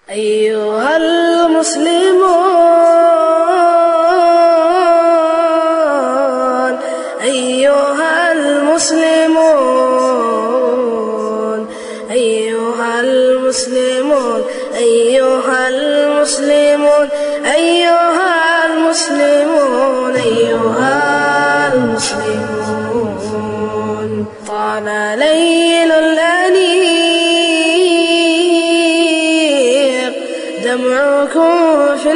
أيها المسلمون أيها المسلمون أيها المسلمون أيها المسلمون أيها المسلمون أيها المسلمون طال ليل الأنيق دمعكم في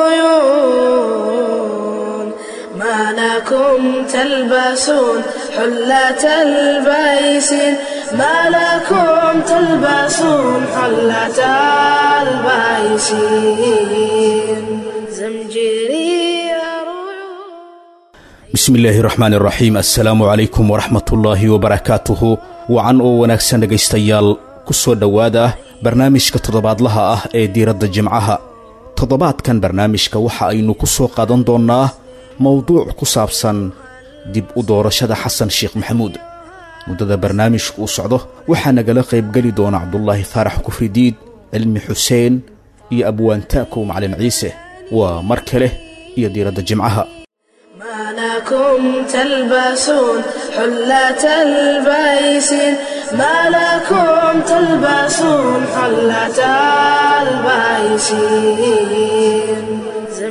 العيون ما لكم تلبسون حلة البيسين ما لكم تلبسون حلة البيسين زمجري رعود bismi illaahi raxmaan iraxiim assalaamu calaykum waraxmatullaahi wabarakaatuhu wacan oo wanaagsan dhegaystayaal ku soo dhowaada barnaamijka toddobaadlaha ah ee diiradda jimcaha toddobaadkan barnaamijka waxa aynu ku soo qaadan doonnaa mowduuc ku saabsan dib u doorashada xasan sheekh maxamuud muddada barnaamijku uu socdo waxaa nagala qaybgeli doona cabdulaahi faarax kufridiid cilmi xuseen iyo abwaantaakow macalin ciise waa mar kale iyo diiradda jimcaha ما لكم تلبسون حلة البيسين ما لكم تلبسون حلة البيسين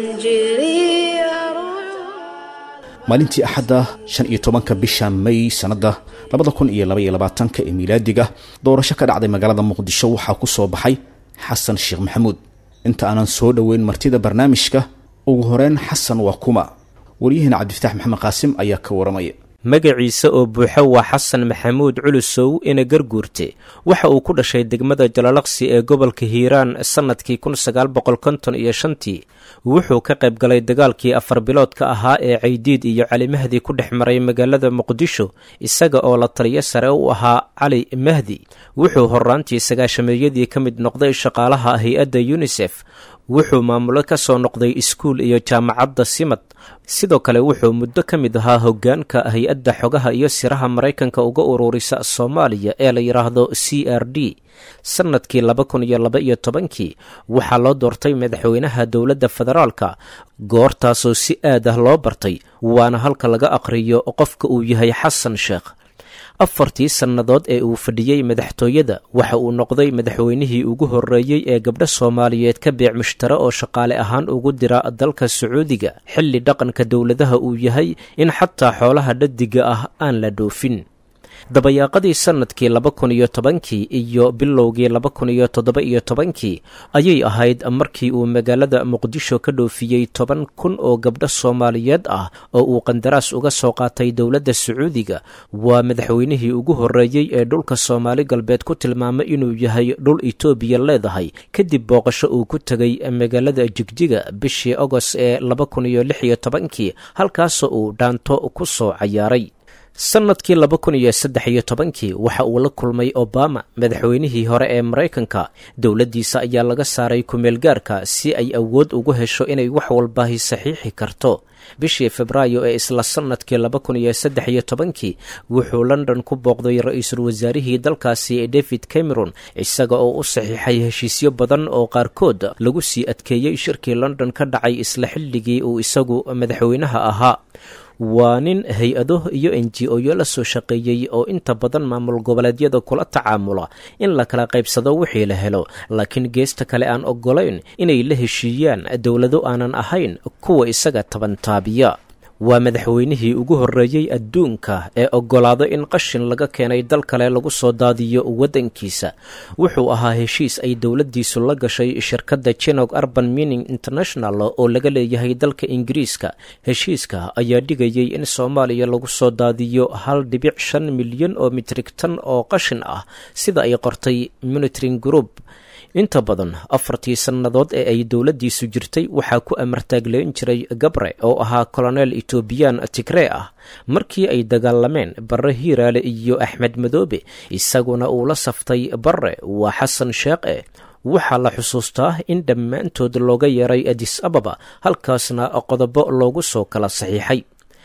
زمجري رعود maalintii axadda shan iyo tobanka bisha may sannadda labada kun iyo laba iyo labaatanka ee miilaadiga doorasho ka dhacday magaalada muqdisho waxaa ku soo baxay xasan sheekh maxamuud inta aanan soo dhoweyn martida barnaamijka ugu horeyn xasan waa kuma waryaheena cabdifataax maxamed qaasim ayaa ka waramaya magaciisa oo buuxo waa xasan maxamuud culusow ina garguurte waxa uu ku dhashay degmada jalalaqsi ee gobolka hiiraan sannadkii kun sagaal boqol konton iyo shantii wuxuu ka qayb galay dagaalkii afar biloodka ahaa ee caydiid iyo cali mahdi ku dhex maray magaalada muqdisho isaga oo la taliyo sare u ahaa cali mahdi wuxuu horraantii sagaashameeyadii ka mid noqday shaqaalaha hay-adda yunisef wuxuu maamulo ka soo noqday iskuul iyo jaamacadda simad sidoo kale wuxuu muddo ka mid ahaa hoggaanka hay-adda xogaha iyo siraha maraykanka uga ururisa soomaaliya ee la yidhaahdo c r d sannadkii laba kun iyo laba iyo tobankii waxaa loo doortay madaxweynaha dowladda federaalka goortaasoo si aad ah loo bartay waana halka laga aqhriyo qofka uu yahay xasan sheekh afartii sannadood ee uu fadhiyey madaxtooyada waxa uu noqday madaxweynihii ugu horreeyey ee gabdho soomaaliyeed ka beec mushtare oo shaqaale ahaan ugu dira dalka sacuudiga xilli dhaqanka dowladaha uu yahay in xataa xoolaha dhadiga ah aan la dhoofin dabayaaqadii sannadkii laba kun iyo tobankii iyo bilowgii laba kun iyo toddoba iyo tobankii ayay ahayd markii uu magaalada muqdisho ka dhoofiyey toban kun oo gabdho soomaaliyeed ah oo uu qandaraas uga soo qaatay dowladda sacuudiga waa madaxweynihii ugu horreeyey ee dhulka soomaali galbeed ku tilmaamay inuu yahay dhul itoobiya leedahay kadib booqasho uu ku tegay magaalada jigjiga bishii agost ee laba kun iyo lix iyo tobankii halkaasoo uu dhaanto ku soo cayaaray sannadkii laba kun iyo saddex iyo tobankii waxa uu la kulmay obama madaxweynihii hore ee maraykanka dowladdiisa ayaa laga saaray kumeelgaarka si ay awood ugu hesho inay wax walbaahi saxiixi karto bishii febraayo ee isla sannadkii laba kun iyo saddex iyo tobankii wuxuu london ku booqday ra-iisul wasaarihii dalkaasi david cameron isaga oo u saxiixay heshiisyo badan oo qaarkood lagu sii adkeeyey shirkii london ka dhacay isla xilligii uu isagu madaxweynaha ahaa waa nin hay-ado iyo n g o-yo la soo shaqeeyey oo inta badan maamul goboleedyada kula tacaamula in la kala qaybsado wixii la helo laakiin geesta kale aan oggolayn inay la heshiiyaan dowlado aanan ahayn kuwa isaga tabantaabiya waa madaxweynihii ugu horreeyey adduunka ee oggolaado in qashin laga keenay dal kale lagu soo daadiyo waddankiisa wuxuu ahaa heshiis ay dowladdiisu la gashay shirkadda jinog urban mining international oo laga leeyahay dalka ingiriiska heshiiska ayaa dhigayay in soomaaliya lagu soo daadiyo hal dhibic shan milyan oo mitrig tan oo qashin ah sida ay qortay monitoring group inta badan afartii sannadood ee ay dowladdiisu jirtay waxaa ku amartaagleyn jiray gabre oo ahaa koloneel etoobiyaan tigree ah markii ay dagaalameen barre hiiraale iyo axmed madoobe isaguna uu la saftay barre waa xasan sheekhe waxaa la xusuustaa in dhammaantood looga yeeray adis ababa halkaasna qodobo loogu soo kala saxiixay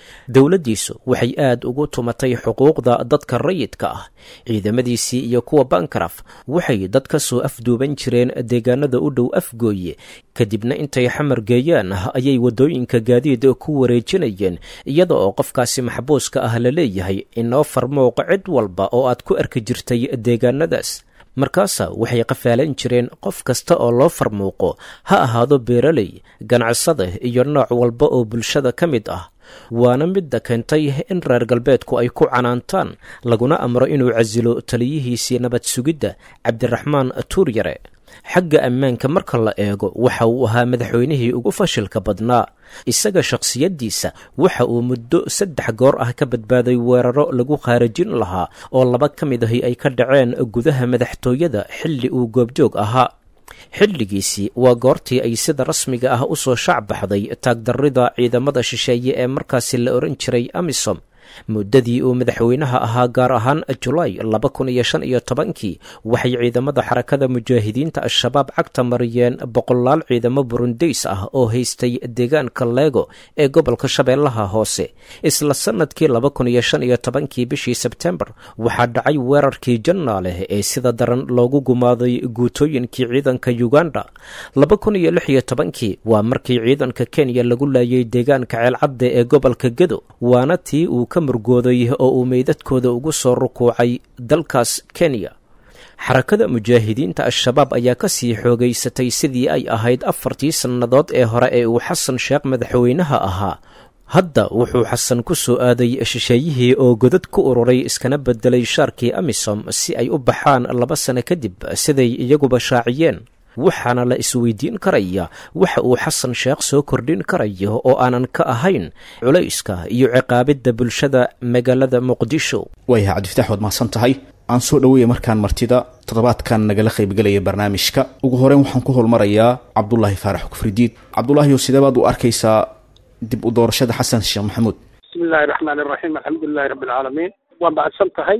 dowladdiisu waxay aad ugu tumatay xuquuqda dadka rayidka ah ciidamadiisii iyo kuwa bankaraf waxay dad ka soo afduuban jireen deegaanada u dhow afgooye kadibna intay xamar geeyaan ayay waddooyinka gaadiid ku wareejinayeen iyada oo qofkaasi maxbuuska ah la leeyahay inoo farmooqa cid walba oo aad ku arki jirtay deegaanadaas markaasa waxay qafaalan jireen qof kasta oo loo farmuuqo ha ahaado beeraley ganacsada iyo nooc walba oo bulshada ka mid ah waana midda keentay in reer galbeedku ay ku canaantaan laguna amro inuu casilo taliyihiisii nabad sugidda cabdiraxmaan tuuryare xagga ammaanka marka la eego waxa uu ahaa madaxweynihii ugu fashilka badnaa isaga shakhsiyaddiisa waxa uu muddo saddex goor ah ka badbaaday weeraro lagu khaarajin lahaa oo laba ka mid ahi ay ka dhaceen gudaha madaxtooyada xilli uu goobjoog ahaa xilligiisii waa goortii ay sida rasmiga ah u soo shac baxday taagdarrida ciidamada shisheeye ee markaasi la ohan jiray amisom muddadii uu madaxweynaha ahaa gaar ahaan julaay laba kun iyo shan iyo tobankii waxay ciidamada xarakada mujaahidiinta al-shabaab cagta mariyeen boqolaal ciidamo burundeys ah oo haystay deegaanka leego ee gobolka shabeellaha hoose isla sannadkii laba kun iyo shan iyo tobankii bishii sebtembar waxaa dhacay weerarkii jannaaleh ee sida daran loogu gumaaday guutooyinkii ciidanka uganda laba kun iyo lix iyo tobankii waa markii ciidanka kenya lagu laayay deegaanka ceelcadde ee gobolka gedo waana tii uu ka murgooday oo uu meydadkooda ugu soo rukuucay dalkaas kenya xarakada mujaahidiinta al-shabaab ayaa ka sii xoogaysatay sidii ay ahayd afartii sannadood ee hore ee uu xasan sheekh madaxweynaha ahaa hadda wuxuu xasan ku soo aaday shisheeyihii oo godad ku ururay iskana bedelay shaarkii amisom si ay u baxaan laba sano kadib siday iyaguba shaaciyeen waxaana la isweydiin karaya waxa uu xasan sheekh soo kordhin karayo oo aanan ka ahayn culayska iyo ciqaabidda bulshada magaalada muqdisho waayahay cabdifatax waad mahadsan tahay aan soo dhoweeya markaan martida toddobaadkan nagala qaybgelaya barnaamijka ugu horeyn waxaan ku holmarayaa cabdulaahi faarax kufridiid cabdulaahiyo sidee baad u arkaysaa dib u doorashada xasan sheekh maxamuud bismi illaahi raxmaan iraxiim alxamdulilahi rabbi alcaalamiin waa mahadsan tahay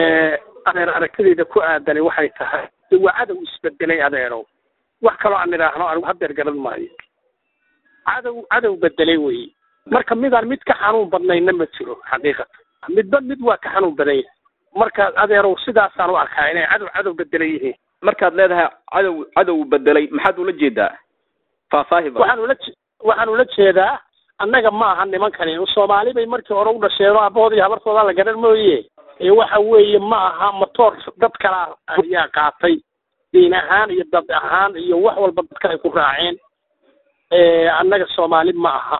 adeer aragtidayda ku aadani waxay tahay waa cadow isbedelay adeerow wax kaloo aan idhaahno anigu hadeer garan maayo cadow cadow bedelay wey marka midaan mid ka xanuun badnayna ma jiro xaqiiqatan midba mid waa ka xanuun badan yahay marka adeerow sidaasaan u arkaa inay cadow cadow bedelay yihiin markaad leedahay cadow cadow bedelay maxaad ula jeedaa faahfaahi ba waxaan ula waxaan ula jeedaa annaga ma aha nimankani soomaali bay markii hore u dhasheen aabahood iyo habartooda la garan mooye ee waxa weeye ma aha matoor dad kala ayaa qaatay diin ahaan iyo dad ahaan iyo wax walba dadka ay ku raaceen annaga soomaali ma aha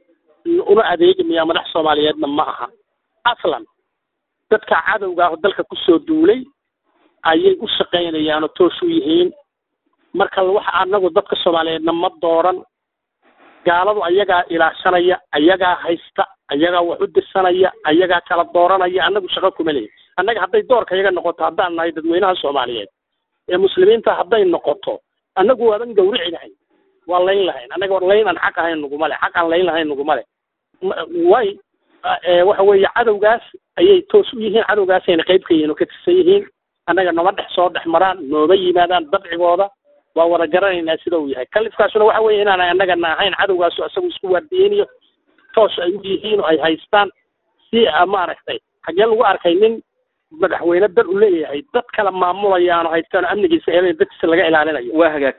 una adeegimaya madax soomaaliyeedna ma aha aslan dadka cadowga ah oo dalka kusoo duulay ayay u shaqaynayaan oo toos u yihiin marka waxa anagu dadka soomaaliyeedna ma dooran gaaladu ayagaa ilaashanaya ayagaa haysta ayagaa wax u dirsanaya ayagaa kala dooranaya annagu shaqo kuma lehin annaga hadday doorka iyaga noqoto haddaan nahay dadweynaha soomaaliyeed ee muslimiinta hadday noqoto annagu waaban gawrici lahayn waa layn lahayn annaga layn aan xaq ahayn naguma le xaq aan layn lahayn naguma le way waxa weeye cadowgaas ayay toos u yihiin cadowgaasayna qayb ka yihiin oo ka tirsan yihiin annaga nama dhex soo dhex maraan nooma yimaadaan dabcigooda waa wada garanaynaa sida uu yahay kalifkaasuna waxa weeye inaan annagana ahayn cadowgaasu isagu isku waardiyeynayo toos ay u yihiin oo ay haystaan si maaragtay xaggee lagu arkay nin madaxweyne dal u leeyahay dad kala maamulayaan oo haystaan oo amnigiisa eedan dadkiisa laga ilaalinayo waa hagaag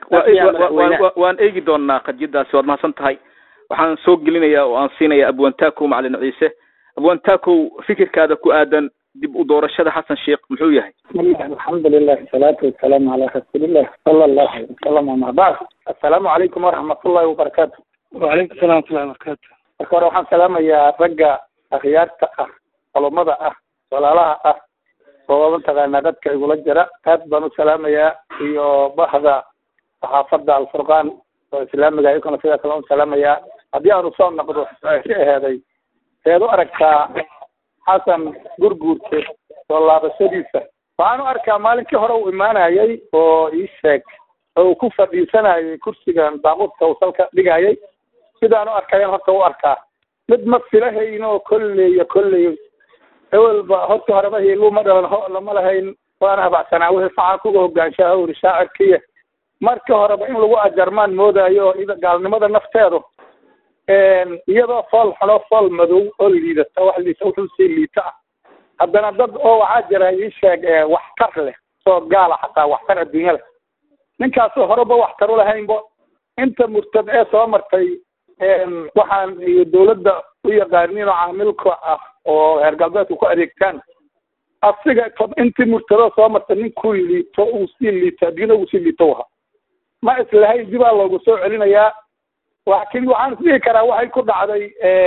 waan eegi doonaa qadiyadaasi waad mahadsan tahay waxaan soo gelinayaa oo aan siinayaa abwantakow macalin ciise abwantakow fikirkaada ku aadan dib u doorashada xasan sheekh muxuu yahay bismillahi alxamdulilah asalaatu wasalaamu calaa rasuulilah sala allahu alay wasalam ama bacd assalaamu calaykum waraxmatullahi wabarakaatu wacalaykum salam watullahi wabarakatu marka hore waxaan salaamayaa ragga akhyaarta ah culummada ah walaalaha ah oo mataqaanaa dadka igula jira aad baan u salaamayaa iyo bahda saxaafadda alfurqaan oo islaamiga iyakuna sidaa kale u salaamayaa haddii aanu soo noqdo si aheeday seed u aragtaa xasan gurguurte soo laabashadiisa waxaan u arkaa maalinkii hore uu imaanayay oo ii sheeg oo uu ku fadhiisanayay kursigan baaquudka uu salka dhigayay sidaan u arkayan horta u arkaa mid ma filahayn oo kolleeyo kolleeyo ewelba horta horeba hiiluma dhalan ho lama lahayn waana habacsanaa wixii faca kuga hogaanshaha uri shaacirkiya marka horeba in lagu ajarmaan moodayo oo ida gaalnimada nafteedu iyadoo fool xuno fool madow oo liidata wax liita wuxuu sii liita ah haddana dad oo waxaa jira ii sheeg waxtar leh soo gaala xataa waxtar adduunya leh ninkaasoo horeba waxtar u lahaynbo inta murtad ee soo martay waxaan iyo dawladda u yaqaanin oo caamilka ah oo reer galbeedka ku adeegtaan asiga intii murtado soo martay ninkuu liito uu sii liito adduunya uu sii liito waha ma islahayn dibaa loogu soo celinayaa laakiin waxaan isdhihi karaa waxay ku dhacday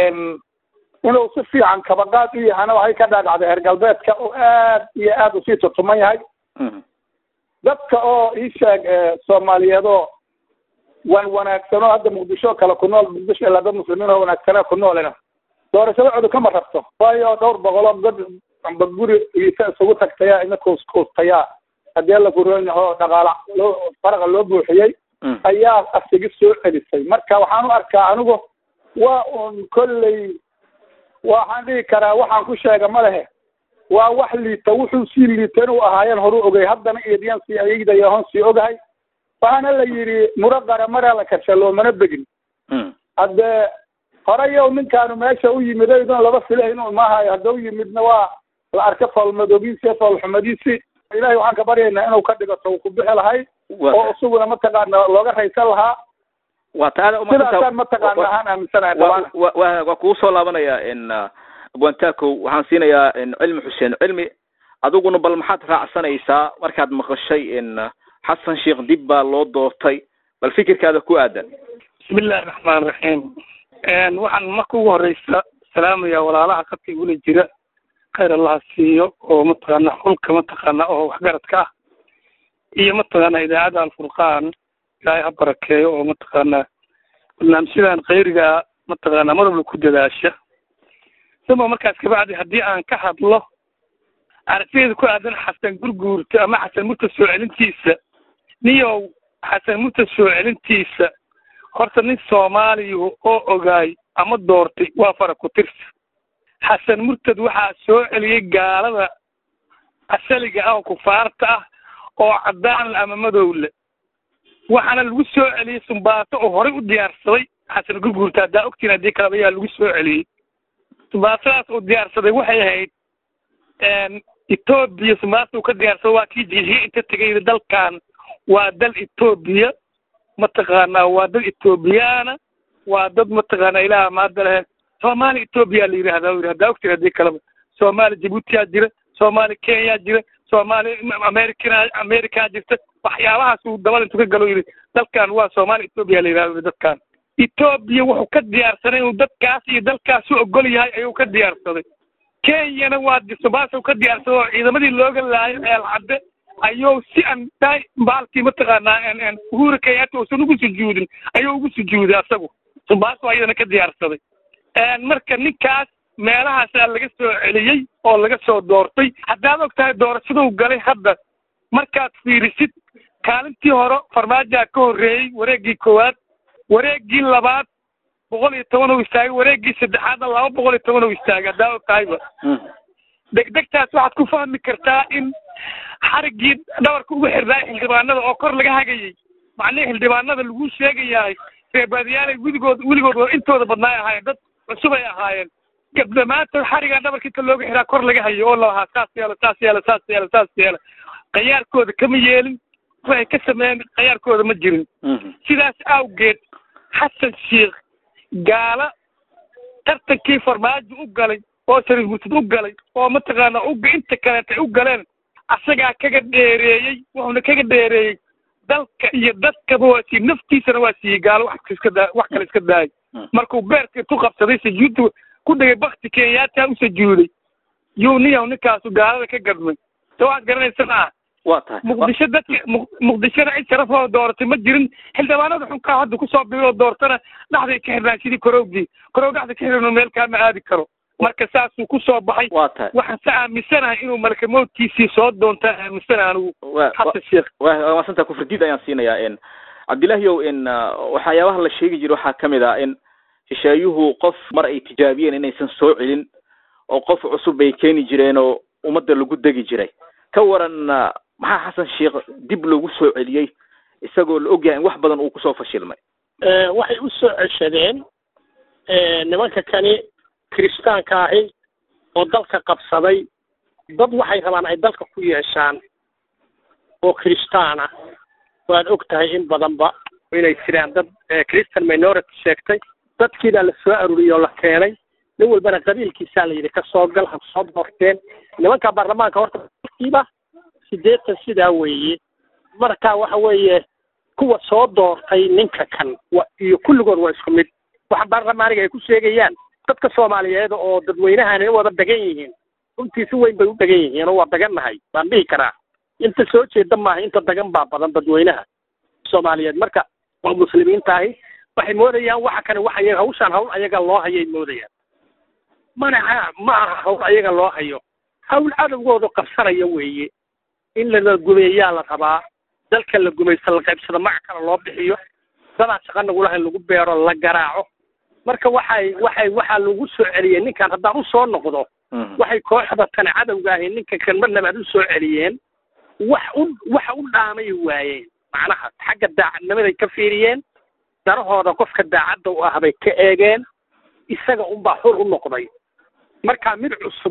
inuu si fiican kabaqaad u yahana waxay ka dhaadhacday reer galbeedka oo aad iyo aad usii tutuman yahay dadka oo ii sheeg soomaaliyeed oo wan wanaagsanoo hadda muqdisho kale ku nool muqdisho ilaa dad muslimiin oo wanaagsanee ku noolina doorashadacoodu kama rabto waayo dhowr boqoloo dad amba guri liita isugu tagtaya ina kuuskuustayaa haddii alla kuroon yaho dhaqaala loo faraqa loo buuxiyey ayaa asigi soo celisay marka waxaan u arkaa anigu waa un kolley waxaan dhihi karaa waxaan ku sheega ma lehe waa wax liita wuxuu sii liita inuu ahaayeen horu ogay haddana idiyan sii ayagdaya hoon sii ogahay waxaana la yidhi muro qaramara la karsha loomana begin haddee horeyow ninkaanu meesha u yimid oydon laba filah inuu maahayo hadda u yimidna waa la arka foolmadoobiisi foolxumadiisi ilahay waxaan ka baryaynaa inuu ka dhigato uu ku bixi lahay oo isaguna mataqaana looga raysan lahaa waa taada sidaasaan mataqaana ahaan aaminsanahay wa wa waa kugu soo laabanaya n abwantakow waxaan siinayaa cilmi xuseen cilmi adiguna bal maxaad raacsanaysaa markaad maqashay n xasan sheekh dib baa loo doortay bal fikirkaada ku aadan bismi illahi raxmaan raxiim waxaan marka ugu horeysa salaamaya walaalaha khadka igula jira khayr allaha siiyo oo mataqaana xulka mataqaana oo waxgaradka ah iyo mataqaana idaacadda alfurqaan ilaahay ha barakeeyo oo mataqaana barnaamijyadan khayriga mataqaana mar walba ku dadaasha sama markaas kabacdi haddii aan ka hadlo aragtideeda ku aadan xasan gurguurta ama xasan murta soo celintiisa niyow xasan murta soo celintiisa horta nin soomaaliya oo ogaay ama doortay waa fara ku tirsa xasan murtad waxaa soo celiyey gaalada asaliga ah oo kufaarta ah oo caddaan le ama madow le waxaana lagu soo celiyey sumbaato oo horey u diyaarsaday xasan gurguurta haddaa ogtiin haddii kaleba ayaa lagu soo celiyey sumbaatadaas uu diyaarsaday waxay ahayd etoobiya sumbaata uu ka diyaarsado waa kii jijiye inta tegay dalkan waa dal etoobiya mataqaanaa waa dad etoobiyaana waa dad mataqaana ilaah maada lehe soomaali etoobiya la yidhahda yidhi haddaa ogtiin haddii kaleba soomaali jabuutiyaa jira soomaali kenyaa jira soomaali americana amerikaa jirta waxyaabahaas uu dabal intuu ka galo yidhi dalkan waa soomaali etoobiya la yidhahda dadkan etoobiya wuxuu ka diyaarsaday inuu dadkaas iyo dalkaas u ogol yahay ayuu ka diyaarsaday kenyana waa subaasa ka diyaarsaday oo ciidamadii looga laayo eelcadde ayuu si aan daay baalkii mataqaanaa uhura kenyatta uusan ugu sujuudin ayuu ugu sujuuday asagu sumbaaso ayadana ka diyaarsaday marka ninkaas meelahaasaa laga soo celiyey oo laga soo doortay haddaad og tahay doorashaduu galay hadda markaad fiirisid kaalintii hore farmaajaa ka horreeyey wareeggii koowaad wareeggii labaad boqol iyo toban uu istaagay wareeggii saddexaadna laba boqol iyo toban uu istaagay haddaa og tahayba degdegtaas waxaad ku fahmi kartaa in xariggii dhabarka ugu xirnaa xildhibaanada oo kor laga hagayey macnihii xildhibaanada lagu sheegayahay reebaadiyaalay weligood weligood intooda badnaay ahaayeen dad cusub ay ahaayeen gabdhamaantood xarigaa dhabarka inta looga xiraa kor laga hayo oo lalahaa saas yeela saas yeela saas yeela saas yeela qayaarkooda kama yeelin waxay ka sameeyeen qayaarkooda ma jirin sidaas awgeed xasan sheikh gaala tartankii farmaajo u galay oo shariif murtad u galay oo mataqaana uga inta kaleeta u galeen asagaa kaga dheereeyey wuxuuna kaga dheereeyey dalka iyo dadkaba waa siiyey naftiisana waa siiyey gaalo wax iska daa wax kale iska daayay markuu beerka intu qabsaday sujuudda ku dhigay bakti kenyaata u sujuuday yuu niyaw ninkaasu gaalada ka gadmay se waxaad garanaysan ah waa tahay muqdisho dadka muqdishona cid sharafoo dooratay ma jirin xildhibaanada xunkaa hadda kusoo biiroo doortana dhexday ka xirnaan sidii korowgii korow dhexda ka xirno meel kaama aadi karo marka saasuu kusoo baxay waa tahay waxaan se aaminsanahay inuu malaka mawdkiisii soo doontaa aaminsanahay anigu xasan sheekh waa maasanta kufridiid ayaan siinayaa n cabdillahiow n waxyaabaha la sheegi jira waxaa kamid ah in shisheeyuhu qof mar ay tijaabiyeen inaysan soo celin oo qof cusub bay keeni jireen oo ummadda lagu degi jiray ka waran maxaa xasan sheekh dib loogu soo celiyey isagoo la ogyahay in wax badan uu kusoo fashilmay waxay u soo ceshadeen nimanka kani kiristaanka ahi oo dalka qabsaday dad waxay rabaan ay dalka ku yeeshaan oo kiristaan ah waad og tahay in badanba inay jiraan dad christian minority sheegtay dadkiibaa la soo aruuriyey oo la keenay nin walbana qabiilkiisaa la yidhi ka soo gal ha soo doorteen nimanka baarlamaanka horta kiiba siddeetan sidaa weeye marka waxa weeye kuwa soo doortay ninka kan wa iyo kulligood waa isku mid waxa baarlamaaniga ay ku sheegayaan dadka soomaaliyeed oo dadweynahani wada degan yihiin runtii si weyn bay u degan yihiin oo waa degannahay baan dhihi karaa inta soo jeeda maaha inta degan baa badan dadweynaha soomaaliyeed marka waa muslimiintaahi waxay moodayaan waxa kani wax ayaga hawshaan hawl ayaga loo hayay moodayaan manaha ma aha hawl ayaga loo hayo hawl cadowgoodu qabsanaya weeye in lala gumeeyaa la rabaa dalka la gumaysto la qaybsado magac kale loo bixiyo dadaan shaqa nagulahayn lagu beero la garaaco marka waxay waxay waxaa lagu soo celiyey ninkan haddaan usoo noqdo waxay kooxda tani cadowga ahi ninka kan mar labaad usoo celiyeen wax u waxa u dhaamay waayeen macnaha xagga daacadnimaday ka fiiriyeen darahooda qofka daacadda u ah bay ka eegeen isaga unbaa xur u noqday marka mid cusub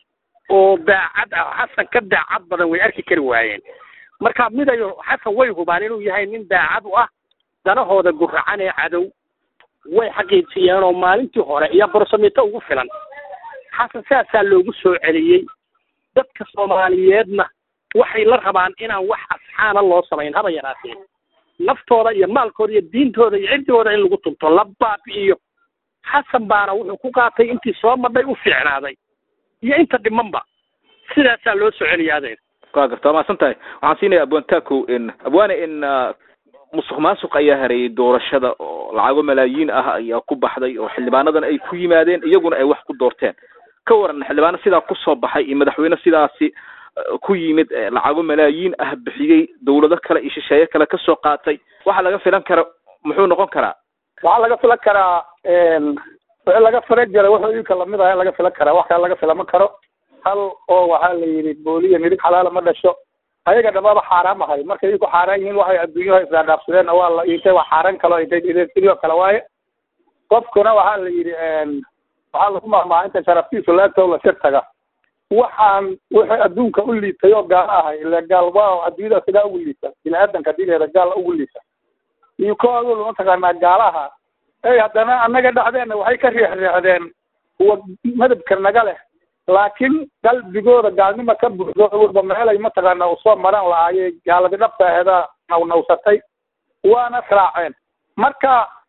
oo daacad ah xasan ka daacad badan way arki kari waayeen marka midayo xasan way hubaan inuu yahay nin daacad u ah danahooda guracan ee cadow way xaqiijiyeen oo maalintii hore iyo borsamito ugu filan xasan saasaa loogu soo celiyey dadka soomaaliyeedna waxay la rabaan inaan wax asxaana loo samayn haba yaraatee naftooda iyo maalkooda iyo diintooda iyo cirdigooda in lagu tunto la baabi'iyo xasan baana wuxuu ku qaatay intii soo madhay u fiicnaaday iyo inta dhimanba sidaasaa loo soo celiya adeer waa garta waa mahadsan tahay waxaan siinaya abwantaco in abwane in musuq maasuq ayaa hareeyay doorashada oo lacago malaayiin ah ayaa ku baxday oo xildhibaanadan ay ku yimaadeen iyaguna ay wax ku doorteen ka waran xildhibaano sidaa kusoo baxay iyo madaxweyne sidaasi ku yimid lacago malaayiin ah bixiyey dawlado kale iyo shisheeye kale kasoo qaatay waxa laga filan kara muxuu noqon karaa waxaa laga filan karaa wixii laga filan jira wuxuu iinka lamid aha in laga filan karaa wax kale laga filama karo hal oo waxaa la yidhi booliya midig xalaala ma dhasho ayaga dhammaaba xaaraam ahay markay iinku xaaraan yihiin waxay adduunyuha isdaadhaafsadeen waa la intay waa xaaraan kalo intay sidoo kale waaye qofkuna waxaa la yidhi waxaa lagu mahmaha inta sharaftiisu laagtoo la sir taga waxaan wixii adduunka u liitay oo gaalo ahay ile gaal waa adduunyada sidaa ugu liita bini aadanka dileeda gaal ugu liita iyo koodu mataqaanaa gaalaha ey haddana annaga dhexdeena waxay ka riixriixdeen kuwa madabka naga leh laakiin qalbigooda gaalnima ka buuxdo walba meelay mataqaana usoo maran lahaayey gaaladi dhabta aheeda nawnawsatay waana raaceen marka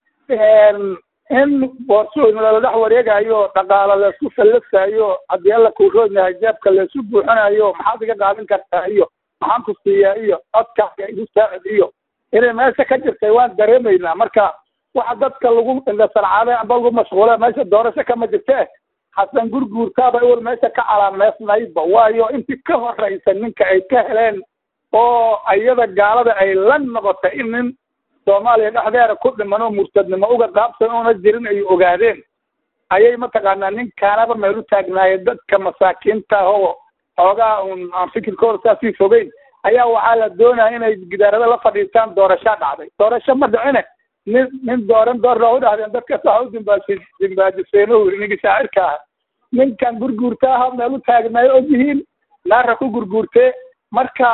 in boorsooyin lala dhex wareegayo dhaqaalo laisku fallasaayo haddii alla kuuroon yahay jeebka laisu buuxinayo maxaad iga qaadan kartaa iyo maxaan ku siiyaa iyo codkaaga igu saacid iyo inay meesha ka jirtay waan dareemaynaa marka waxa dadka lagu indhasarcaade amba lagu mashquula meesha doorasho kama jirte xasan gurguurtaaba iwal meesha ka calaameysnaydba waayo intii ka horeysa ninka ay ka heleen oo iyada gaalada ay la noqotay in nin soomaaliya dhexdeeda ku dhiman oo murtadnimo uga qaabsan oona jirin ay ogaadeen ayay mataqaanaa ninkaanaba meel u taagnaayeen dadka masaakiinta oo xoogaa un aan fikirkooda saasii fogeyn ayaa waxaa la doonaya inay gidaarada la fadhiistaan doorashaa dhacday doorasho ma dhicine nin nin dooran doorna u dhahdeen dadkas waxa u dimbaasi dimbaajiseenuu yiri ninkii shaacirka ah ninkan gurguurta aha meel u taagnaayo og yihiin naara ku gurguurtee marka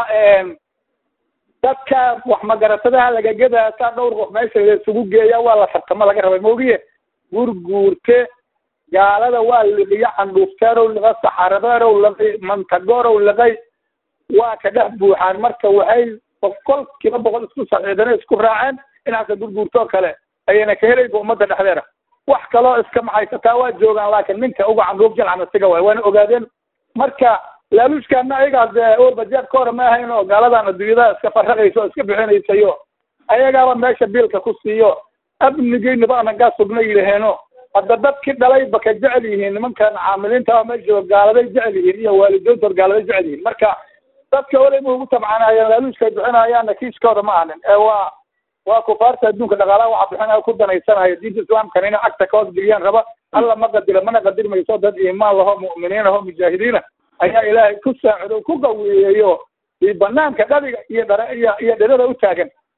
dadka wax magaratadaha lagagedaa saa dhowr qof meesha laisugu geeya waa la tartamo laga rabay maogiye gurguurte gaalada waa liqiyo candhuufteerow liqa saxaradeerow liqay mantagoorow liqay waa ka dhex buuxaan marka waxay boqol kiiba boqol isku saxiidane isku raaceen inaasa gurguurtoo kale ayayna ka helayba ummadda dhexdeeda wax kaloo iska maxaysataa waa joogaan laakiin ninka uga candhuuf jalcana siga waay waana ogaadeen marka laaluushkaana ayagaas walba jeebka hore ma ahayn oo gaaladan adduunyada iska farraqaysa oo iska bixinaysayo ayagaaba meesha biilka ku siiyo amnigeynaba anagaa sugna yidhaheeno hadda dadkii dhalayba ka jecel yihiin nimankan caamiliinta oo meesha jooga gaaladay jecel yihiin iyo waalidoontood gaaladay jecel yihiin marka dadka waleyba ugu tabcanayeen laaluushka ay bixinayaanna kiiskooda ma ahanin ee waa waa kufaarta adduunka dhaqaalaha waxa bixinaya ku danaysanaya diinta islaamkana inay cagta ka hoos geliyaan raba alla ma qadira mana qadirmayso dad iimaan laho mu'miniin aho mujaahidiina ayaa ilaahay ku saacido ku qawiyeeyo i banaanka dhabiga iyo dhare iyo iyo dhirada u taagan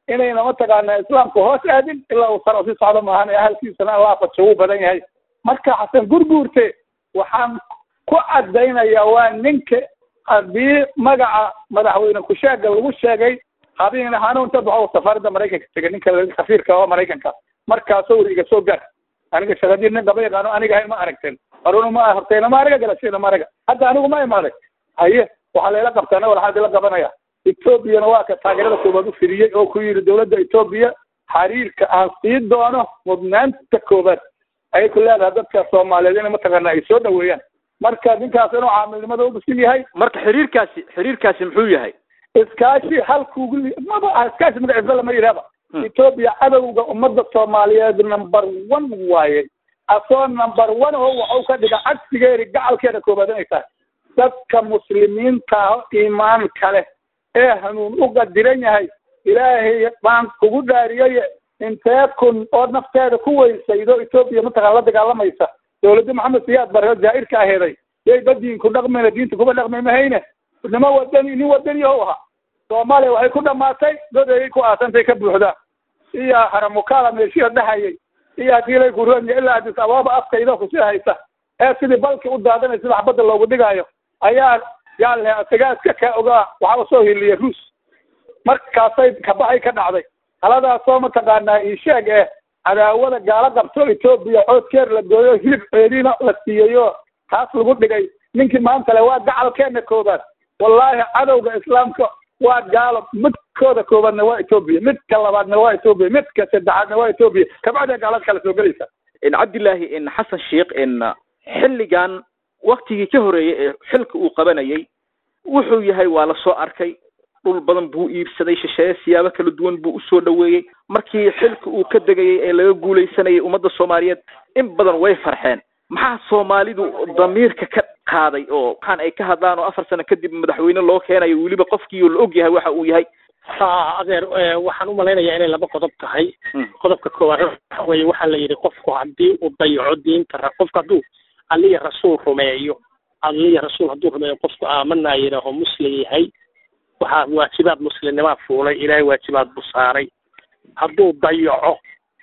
inayna mataqaana islaamka hoos aadin ilaa uu sar si socdo maahan ee ahalkiisana allah fajo uu badan yahay marka xasan gurguurte waxaan ku caddaynaya waa ninka haddii magaca madaxweyne kusheega lagu sheegay habeen hanuunta baxo safaaradda maraykanka tegay ninka safiirka oo maraykanka markaasoo wuri iga soo gaar aniga shaqadii nin daba yaqaano aniga hay ma aragteen haruna ma horteyna ma araga galasheena ma araga hadda anigu ma imaaday haye waxaa layla qabtaana waxaa la qabanaya etoobiyana waa ka taageerada koobaad u fidiyey oo ku yidhi dowladda etoobiya xiriirka aan sii doono mudnaanta koobaad ayay ku leedahay dadka soomaaliyeed inay mataqaana ay soo dhaweeyaan marka ninkaas inuu caamilnimada u bisil yahay marka xiriirkaasi xiriirkaasi muxuu yahay iskaashi halkuugu maba ah iskaashi magaciisa lama yidhahba etoobiya cadowga ummadda soomaaliyeed number one waaye asoo number one oo waxu ka dhiga cagsigeedi gacalkeeda koobaad inay tahay dadka muslimiinta iimaan kale ee hanuun u qadiran yahay ilaahay baan kugu dhaariyay intee kun oo nafteeda ku weysaydo etoobiya mataqaan la dagaalamaysa dowladda maxamed siyaad barre jaairka aheeday yay badiinku dhaqmayna diinta kuba dhaqmay mahayne nima wadani nin wadani o ahaa soomaaliya waxay ku dhamaatay dad ayay ku aasantay ka buuxdaa iyo haramukala meeshiya dhahayay iyo haddii lay kuronya ilaa adis abaaba afkayda kusii haysa ee sidii balki u daadanay sida xabadda loogu dhigaayo ayaa yaale asagaaska ka ogaa waxaa usoo hiliya ruus markaasay kabaxay ka dhacday haladaasoo mataqaanaa isheeg eh cadaawada gaalo qabto etoobiya coodkeer la gooyo hilib ceediina la siiyeyo taas lagu dhigay ninkii maanta le waa gacalkeena koobaad wallaahi cadowga islaamka waa gaalo midkooda koobaadna waa etoobiya midka labaadna waa etoobiya midka saddexaadna waa etoobiya kabacdee gaalada kala soo gelaysa cabdillaahi in xasan sheikh in xilligan waktigii ka horeeyey ee xilka uu qabanayay wuxuu yahay waa la soo arkay dhul badan buu iibsaday shisheeye siyaabo kala duwan buu usoo dhaweeyey markii xilka uu ka degayay ee laga guulaysanayay ummadda soomaaliyeed in badan way farxeen maxaa soomaalidu damiirka ka qaaday oo waxaan ay ka hadlaan oo afar sano kadib madaxweyne loo keenayo weliba qofkii oo la og yahay waxa uu yahay ha adeer waxaan u malaynayaa inay laba qodob tahay qodobka koowaad waxa weeye waxaa la yidhi qofku haddii uu dayaco diinta qofku hadduu alliya rasuul rumeeyo alliya rasuul hadduu rumeeyo qofku aamanaa yidhaaho muslim yahay waxaa waajibaad muslimnimaa fuulay ilaahay waajibaad buu saaray hadduu dayaco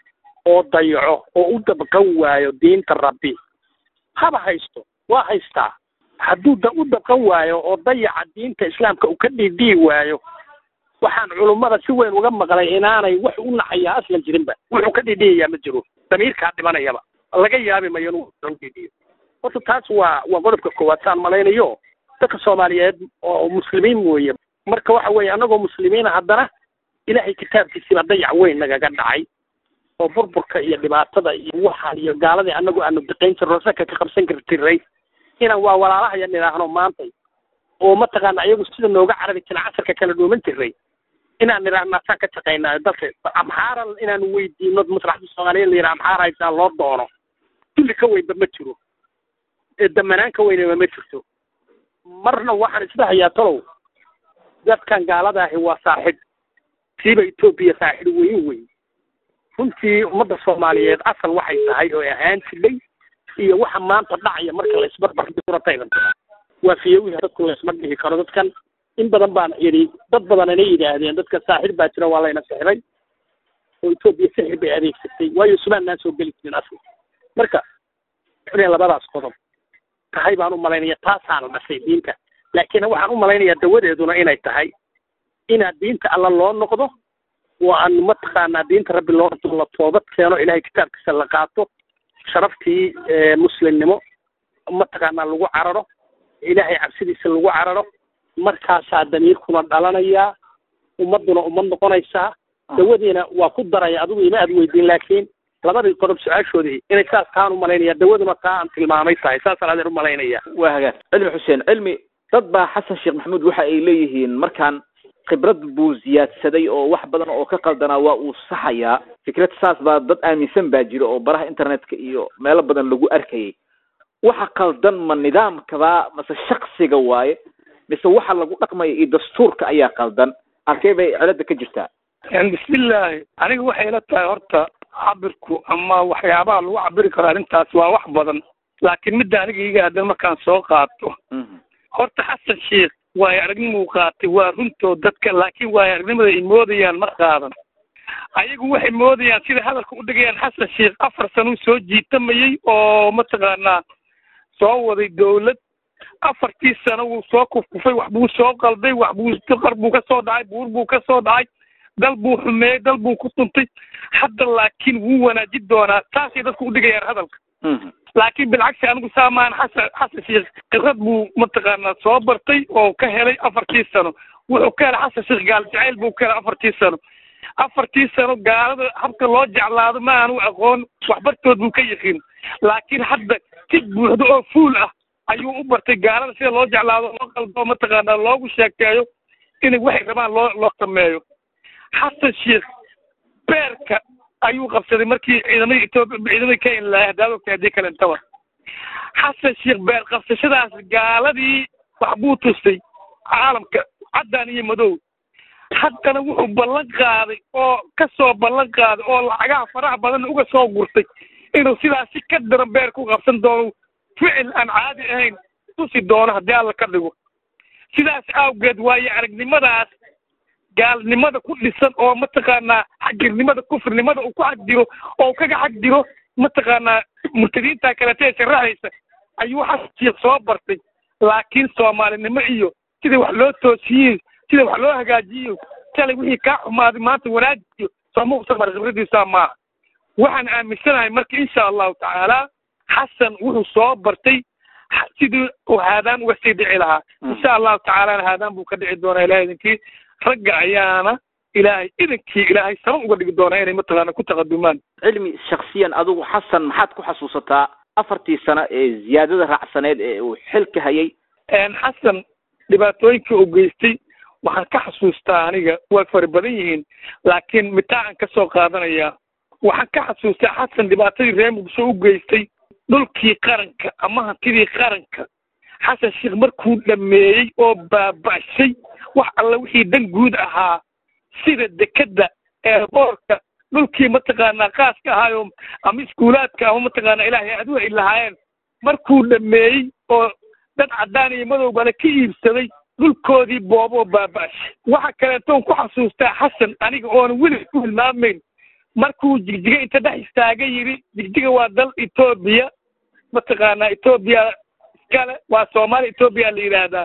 oo dayaco oo u dabqan waayo diinta rabbi haba haysto waa haystaa hadduu da u dabqan waayo oo dayaca diinta islaamka uu ka dhiidhii waayo waxaan culummada si weyn uga maqlay inaanay wax u naxayaa aslan jirinba wuxuu ka dhiidhiyayaa ma jiro damiirkaa dhimanayaba laga yaabi mayo inuu dhiidhiyo horta taas waa waa qodobka koowaad saan malaynayo dadka soomaaliyeed oo muslimiin weeye marka waxa weeye annagoo muslimiina haddana ilaahay kitaabkiisiibaa dayac weyn nagaga dhacay oo burburka iyo dhibaatada iyo waxaan iyo gaaladii annagu aanu daqayn jirno saka ka qabsan kartiray inaan waa walaalahaya nidhaahno maantay oo mataqaana iyagu sida nooga carabi jira casarka kala dhuuman jiray inaan nidhaahno asaan ka shaqaynaa dalka amxaara inaanu weydiino maslaxda soomaaliyeed la yidhaha amxaara haysaan loo doono dulli ka weynba ma jiro damanaan ka weynaba ma jirto marna waxaan isdhahayaa talow dadkan gaalada ahi waa saaxib siiba etoobiya saaxib weyn weyn runtii ummadda soomaaliyeed asal waxay tahay oo ahaan jidhay iyo waxa maanta dhacaya marka la isbarbardhirataydan waa fiyowiha dadku laysma dhihi karo dadkan in badan baan yidhi dad badan inay yidhaahdeen dadka saaxir baa jira waa layna sixiray oo etoobiya sixir bay adeegsatay waayo sumaannaan soo geli jirin asal marka inay labadaas qodob tahay baan u malaynaya taasaana dhashay diinta laakiin waxaan u malaynayaa dawadeeduna inay tahay inaad diinta alla loo noqdo oo aan mataqaanaa diinta rabbi loo noqdo la toobad keeno ilahay kitaabkiisa la qaato sharaftii muslimnimo mataqaanaa lagu cararo ilaahay cabsidiisa lagu cararo markaasaa damiirkuna dhalanayaa ummadduna ummad noqonaysaa dawadiina waa ku daraya adigu ima aad weydiin laakiin labadii qodob su-aashoodii inay saas taan u malaynaya dawaduna taa aan tilmaamay tahay saasaan adeer u malaynaya waa hagaag cilmi xuseen cilmi dad baa xasan sheekh maxamuud waxa ay leeyihiin markaan khibrad buu ziyaadsaday oo wax badan oo ka qaldanaa waa uu saxayaa fikrad saas baa dad aaminsan baa jira oo baraha internetka iyo meelo badan lagu arkayay waxa qaldan ma nidaamkaba mase shaksiga waaye mise waxa lagu dhaqmaya iyo dastuurka ayaa qaldan halkee bay cilada ka jirtaa bismillaahi aniga waxay ila tahay horta cabirku ama waxyaabaha lagu cabiri karo arrintaas waa wax badan laakiin midda aniga iga haddan markaan soo qaato horta xasan sheekh waayo aragnimuu qaatay waa runtoo dadka laakiin waayo aragnimada ay moodayaan ma qaadan ayagu waxay moodayaan sida hadalka u dhigayaan xasan sheekh afar sanuu soo jiitamayey oo mataqaanaa soo waday dowlad afartii sano wuu soo kufkufay wax buu soo qalday wax buu qar buu ka soo dhacay buur buu ka soo dhacay dal buu xumeeyey dal buu ku tuntay hadda laakiin wuu wanaajin doonaa taasay dadku u dhigayaan hadalka laakiin bilcagsi anigu saamaan xasan xasan sheekh khibrad buu mataqaanaa soo bartay oo ka helay afartii sano wuxuu ka helay xasan sheekh gaal jacayl buu ka helay afartii sano afartii sano gaalada habka loo jeclaado ma aanu aqoon waxbartood buu ka yiqiin laakiin hadda si buuxdo oo fuul ah ayuu u bartay gaalada sida loo jeclaado loo qaldo mataqaanaa loogu sheekeeyo inay waxay rabaan loo loo sameeyo xasan sheekh beerka ayuu qabsaday markii ciidamada etoobiya ciidamada kenya lahay haddaad ogtahay haddii kale intaba xasan sheekh beer qabsashadaas gaaladii wax buu tustay caalamka caddaan iyo madow haddana wuxuu ballan qaaday oo ka soo ballan qaaday oo lacagaha faraha badan uga soo gurtay inuu sidaas si ka daran beer ku qabsan doono ficil aan caadi ahayn tusi doono haddii alla ka dhigo sidaas awgeed waayo aragnimadaas gaalnimada ku dhisan oo mataqaanaa xagirnimada kufrinimada uu ku xagdiro oo kaga xagdiro mataqaanaa murtadiinta kalete ee sharaxaysa ayuu xasiiq soo bartay laakiin soomaalinimo iyo sida wax loo toosiyiin sida wax loo hagaajiyo shalay wixii kaa xumaaday maanta wanaajiyo sooma usan mara khibradiisa maaha waxaan aaminsanahay marka insha allahu tacaala xasan wuxuu soo bartay sidii uu haadaan uga sii dhici lahaa insha allahu tacaalana haadaan buu ka dhici doonaa ilahay idinkii ragga ayaana ilaahay idankii ilaahay sabab uga dhigi doonaa inay mataqaana ku taqadumaan cilmi shaksiyan adigu xasan maxaad ku xasuusataa afartii sano ee ziyaadada raacsaneed ee uu xilka hayay xasan dhibaatooyinkii uu geystay waxaan ka xasuustaa aniga way fara badan yihiin laakiin mitaacan ka soo qaadanayaa waxaan ka xasuustaa xasan dhibaatadii reer muqdisho u geystay dhulkii qaranka ama hantidii qaranka xasan sheekh markuu dhameeyey oo baaba'shay wax alla wixii dan guud ahaa sida dekedda eerboorka dhulkii mataqaanaa qaaska ahaayo ama iskuulaadka ama mataqaanaa ilaahay adugu ay lahaayeen markuu dhameeyey oo dad caddaan iyo madowbale ka iibsaday dhulkoodii booboo baaba'shay waxa kaleetoon ku xasuustaa xasan aniga oona weli ku hilmaamayn markuu jigjiga inta dhex istaaga yidhi jigjiga waa dal etoobiya mataqaanaa etoobiya iskale waa soomaali etoobiya la yidhaahdaa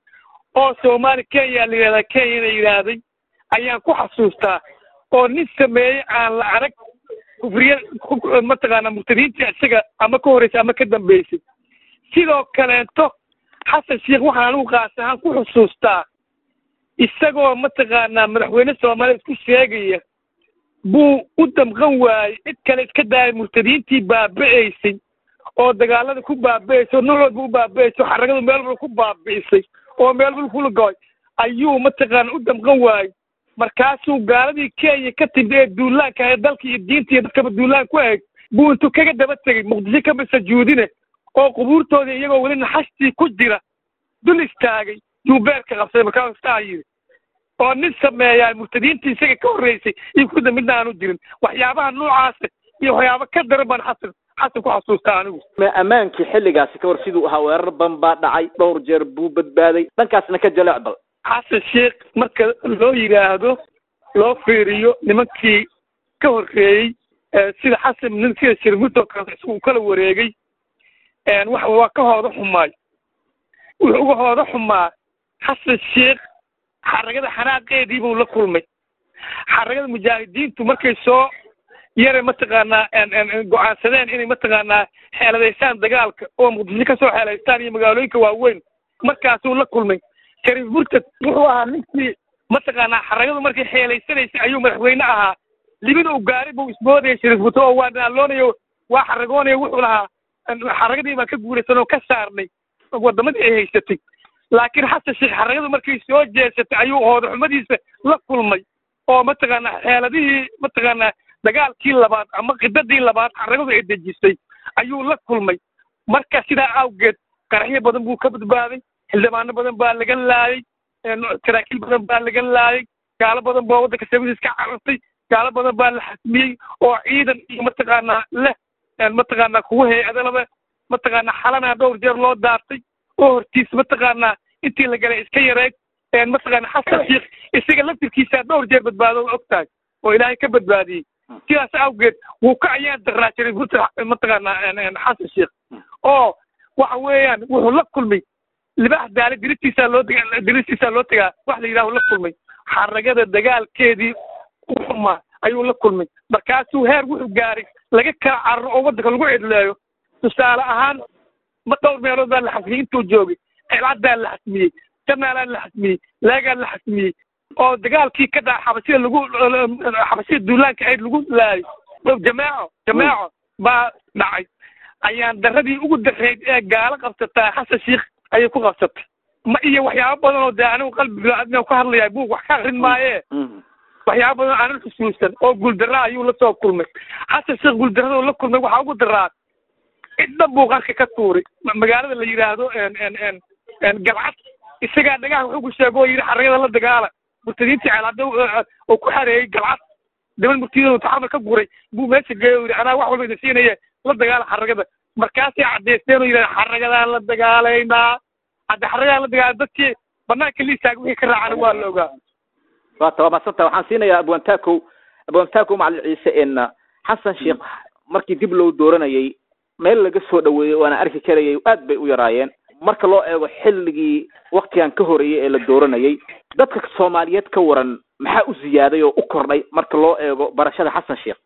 oo soomaali kenya la yidhahdaa kenyana yidhaahday ayaan ku xasuustaa oo nin sameeyey aan la arag kufriya mataqaanaa murtadiintii isaga ama ka horreysay ama ka dambeysay sidoo kaleeto xasan sheekh waxaan anigu qaas ahaan ku xusuustaa isagoo mataqaanaa madaxweyne soomaaliya isku sheegaya buu u damqan waayey cid kale iska daayay murtadiintii baaba'aysay oo dagaalada ku baaba'aysay oo nocoodba u baaba'aysay oo xaragadu meel walba ku baabi'isay oo meel walba kula goy ayuu mataqaana u damqan waayey markaasuu gaaladii kenya ka timid ee duulaanka ahayd dalka iyo diinta iyo dadkaba duulaan ku ahayd buu intuu kaga daba tegey muqdisho kama sajuudine oo qubuurtoodii iyagoo weli naxastii ku jira dul istaagay yuu beerka qabsaday markaasuu saa yidhi oo nin sameeyaa murtadiintii isaga ka horreysay iyo kuda midna aanu jirin waxyaabaha noocaasa iyo waxyaaba ka daran baan xasan xasan ku xasuustaa anigu ammaankii xilligaasi ka hor siduu ahaa weerar ban baa dhacay dhowr jeer buu badbaaday dhankaasna ka jaleec bal xasan sheekh marka loo yidhaahdo loo fiiriyo nimankii ka horreeyey sida xasan nin sida shirmudoo kale isagu kala wareegay waxa waa ka hooda xumaay wuxuu uga hooda xumaa xasan sheekh xaragada xanaaqeedii buu la kulmay xaragada mujaahidiintu markay soo yare mataqaanaa go-aansadeen inay mataqaanaa xeeladaystaan dagaalka oo muqdisho ka soo xeelaystaan iyo magaalooyinka waaweyn markaasuu la kulmay shariif murtad wuxuu ahaa ninkii mataqaanaa xaragadu markay xeelaysanaysay ayuu madaxweyne ahaa libida u gaari buu isboodaya shariif murtad oo waa daaloonayo waa xaragoonayo wuxuu lahaa xaragadii baan ka guuraysan oo ka saarnay wadamadii ay haysatay laakiin xasan sheekh xaragadu markay soo jeesatay ayuu hoodaxumadiisa la kulmay oo mataqaanaa xeeladihii mataqaanaa dagaalkii labaad ama qidadii labaad xaragadu ay dejisay ayuu la kulmay marka sidaa awgeed qaraxyo badan buu ka badbaaday xildhibaano badan baa laga laayay saraakiil badan baa laga laayay gaalo badan baa waddanka sabadiis ka carartay gaalo badan baa la xasmiyey oo ciidan iyo mataqaanaa leh mataqaanaa kuwa hay-adalaba mataqaanaa xalanaa dhowr jeer loo daartay oo hortiis mataqaanaa intii la galay iska yareeg mataqaanaa xasan sheekh isaga laftirkiisaa dhowr jeer badbaado og tahay oo ilaahay ka badbaadiyey sidaas awgeed wuu ka ayaan daraa jiray buurta mataqaanaa xasan sheekh oo waxa weeyaan wuxuu la kulmay libax daale diristiisaa loo dega diristiisaa loo tegaa wax la yidhahu la kulmay xaragada dagaalkeedii uxumaa ayuu la kulmay markaasuu heer wuxuu gaaray laga kala cararo oo waddanka lagu cidleeyo tusaale ahaan ma dhowr meelood baa la xasmiyey intuu joogay celcaddaa la xasmiyey jamaalaa la xasmiyey leegaa la xasmiyey oo dagaalkii ka dhaca xabashida lagu xabashida duulaanka ayd lagu laayay jamaaco jamaaco baa dhacay ayaan daradii ugu dareyd ee gaalo qabsataa xasan sheikh ayay ku qabsatay ma iyo waxyaabo badan oo dee anigu qalbi biniaadmiga ku hadlayaa buug wax ka akrin maaye waxyaabo badan aanan xusuusan oo guuldaraa ayuu la soo kulmay xasan sheekh guuldarradoo la kulmay waxaa ugu daraa ciddan buu qarka ka tuuray magaalada la yidhaahdo galcad isagaa dhagaha wuxuu ku sheego oo yidhi xaragada la dagaala murtadiintii ceelaada oo ku xareeyey galcad daban murtiyada taxamar ka guray buu meesha geeyo yidhi anaa wax walba idin siinaye la dagaala xaragada markaasay caddaysteen oo yidhahda xaragadaan la dagaalaynaa hadda xaragadaan la dagaala dadkii banaanka liisaag wixii ka raacana waa la ogaa waata waa madsanta waxaan siinayaa abwantakow abwantakow macalin ciise en xasan sheekh markii dib loo dooranayay meel laga soo dhaweeyey waana arki karayay aad bay u yaraayeen marka loo eego xilligii waktigan ka horeeyey ee la dooranayay dadka soomaaliyeed ka waran maxaa u ziyaaday oo u kordhay marka loo eego barashada xasan sheekh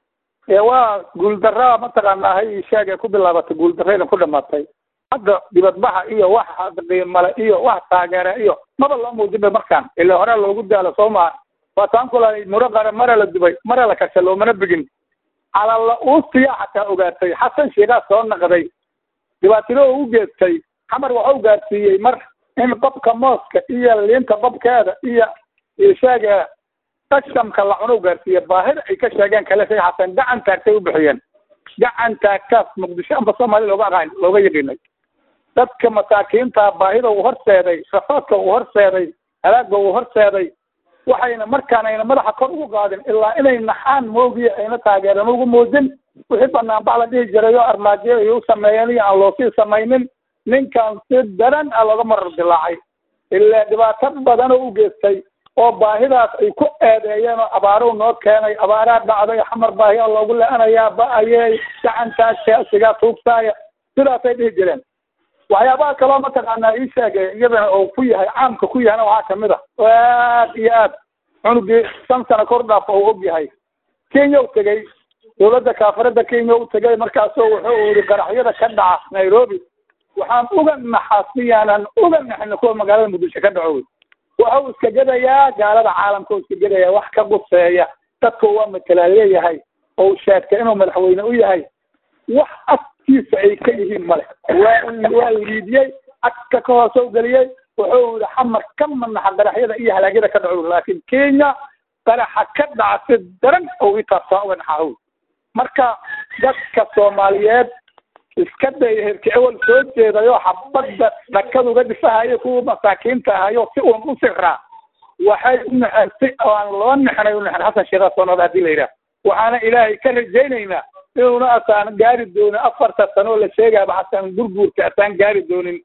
waa guuldaraa mataqaanaa hay sheegay ku bilaabatay guuldarrayna ku dhamaatay hadda dibadbaxa iyo wax qiimale iyo wax taageera iyo maba loo muujinba markaan ilaa hore loogu daalo soo maa waa taan kula muro qare mara la dubay mara la kasha loomana bigin calalla uustiya xataa ogaatay xasan sheegaa soo naqday dhibaatado u geestay xamar waxa u gaarsiiyey mar in babka mooska iyo liinta babkeeda iyo sheega qashamka la cuno u gaarsiiyey baahida ay ka sheegeen kale shay xasan gacan taagtay u bixiyeen gacan taagtaas muqdisho amba soomaali looga aqaan looga yaqiinay dadka masaakiinta baahida uu horseeday rafaadka uu horseeday halaagga uu horseeday waxayna markaan ayna madaxa kor ugu qaadin ilaa inay naxaan moogiya ayna taageeran ugu muujin wixii banaanbax la dhihi jiray oo armaajo ay u sameeyeen iyo aan loosii samaynin ninkan si daran a looga marar dilaacay ilaa dhibaato badan oo u geystay oo baahidaas ay ku eedeeyeen oo abaarow noo keenay abaaraa dhacday xamar baahiya loogu le-anayaa ba-ayey gacantaas sigaa tuugsaaya sidaasay dhihi jireen waxyaabaha kaloo mataqaanaa ii sheegay iyadana oo ku yahay caamka ku yahayna waxaa kamid a oo aad iyo aad cunugii shan sano kor dhaaf oo og yahay kenya u tegey dowladda kaafarada kenya u tegay markaasoo wuxuu yidhi qaraxyada ka dhaca nairobi waxaan uga naxasiyaanan uga naxina kuwa magaalada muqdisho ka dhaco waxa uu iska gedayaa gaalada caalamka uu iska gedayaa wax ka quseeya dadka waa matalaa leeyahay oo sheegtay inuu madaxweyne u yahay wax agtiisa ay ka yihiin male waa waa liidiyey agka ka hoose u geliyey wuxuu yihi xamar ka manaxa qaraxyada iyo halaagyada ka dhaco laakiin kenya qaraxa ka dhaca si daran oo itaabtaa uga naxahow marka dadka soomaaliyeed iska day herki ewel soo jeedayo xabadda dhakaduga dhisahayo kuwa masaakiinta ahayo si uun u siraa waxay u naxeen si aan loo naxnay u naxen xasan sheekhaa soo noqda hadii la yidhaah waxaana ilaahay ka rajaynaynaa inuuna asaan gaari doonin afarta sano oo la sheegaaba xasan gurguurka asaan gaari doonin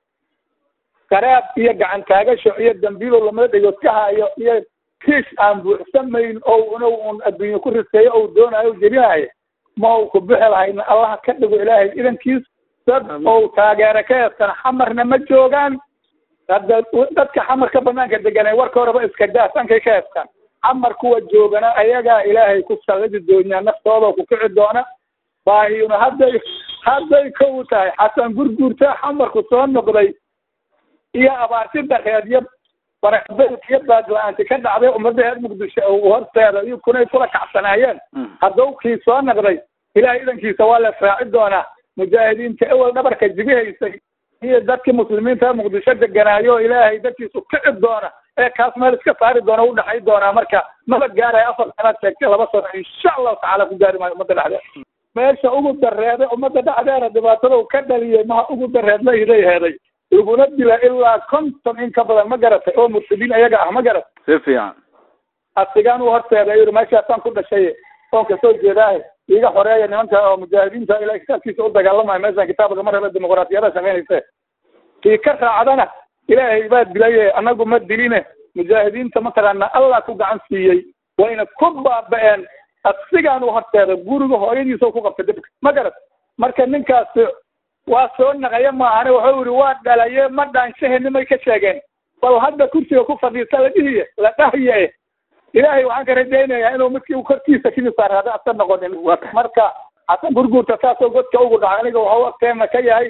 qaraab iyo gacan taagasho iyo dambiilo lamada dhegood ka hayo iyo kiish aan buuxsamayn oo una un adduunye ku riseeyo ou doonayo o jebinayo ma uu ku bixi lahayna allaha ka dhigo ilaahay idankiis dad ou taageero ka heestan xamarna ma joogaan hadda dadka xamarka banaanka deganay warka horeba iska daa sankay ka heestaan xamar kuwa joogana ayagaa ilaahay ku sallidi doonyaa naftooda ku kici doona baahiyuna hadday hadday kow tahay xasan gurguurta xamarku soo noqday iyo abaarti dareed iyo barakbelk iyo baadla-aanti ka dhacday ummadda reer muqdisho uu horteeda iyo kunay kula kacsanaayeen hadduu kii soo naqday ilahay idankiisa waa la raaci doonaa mujaahidiinta ewel dhabarka jibihaysay iyo dadkii muslimiinta muqdisho deganaayo ilaahay dadkiisu kici doona ee kaas meel iska saari doona u dhaxay doonaa marka maba gaaraya afar sanaad sheegtay laba sano insha allahu tacala ku gaari maayo ummadda dhexdeed meesha ugu dareeday ummadda dhexdeeda dhibaatada uu ka dhaliyey maha ugu dareed la iday heeday iguna dila ilaa konton in ka badan ma garatay oo murtadiin ayaga ah ma garatay si fiican asigaan u horteeday yidhi meeshaasaan ku dhashay oon kasoo jeedaahe iga xoreeya nimanka oo mujaahidiinta ilaa kitaabkiisa u dagaalamayo meeshaan kitaabka mar hore dimuqraadiyada shaqaynayse kii ka raacdana ilaahay baa dilaye anagu ma diline mujaahidiinta mataqaana allah ku gacan siiyey wayna ku baaba-een asigaanu horteeda guriga hooyadiisa ku qabtay dibka ma garat marka ninkaasi waa soo naqaya maahane wuxuu yidhi waa dhalaye ma dhaanshahenimay ka sheegeen bal hadda kursiga ku fadhiista la dhihiye la dhahiye ilaahay waxaan ka rajaynayaa inuu midkii korkiisa kimisaarada asa noqonin marka xasan gurguurta saasoo godka ugu dhaca aniga waxau agteena ka yahay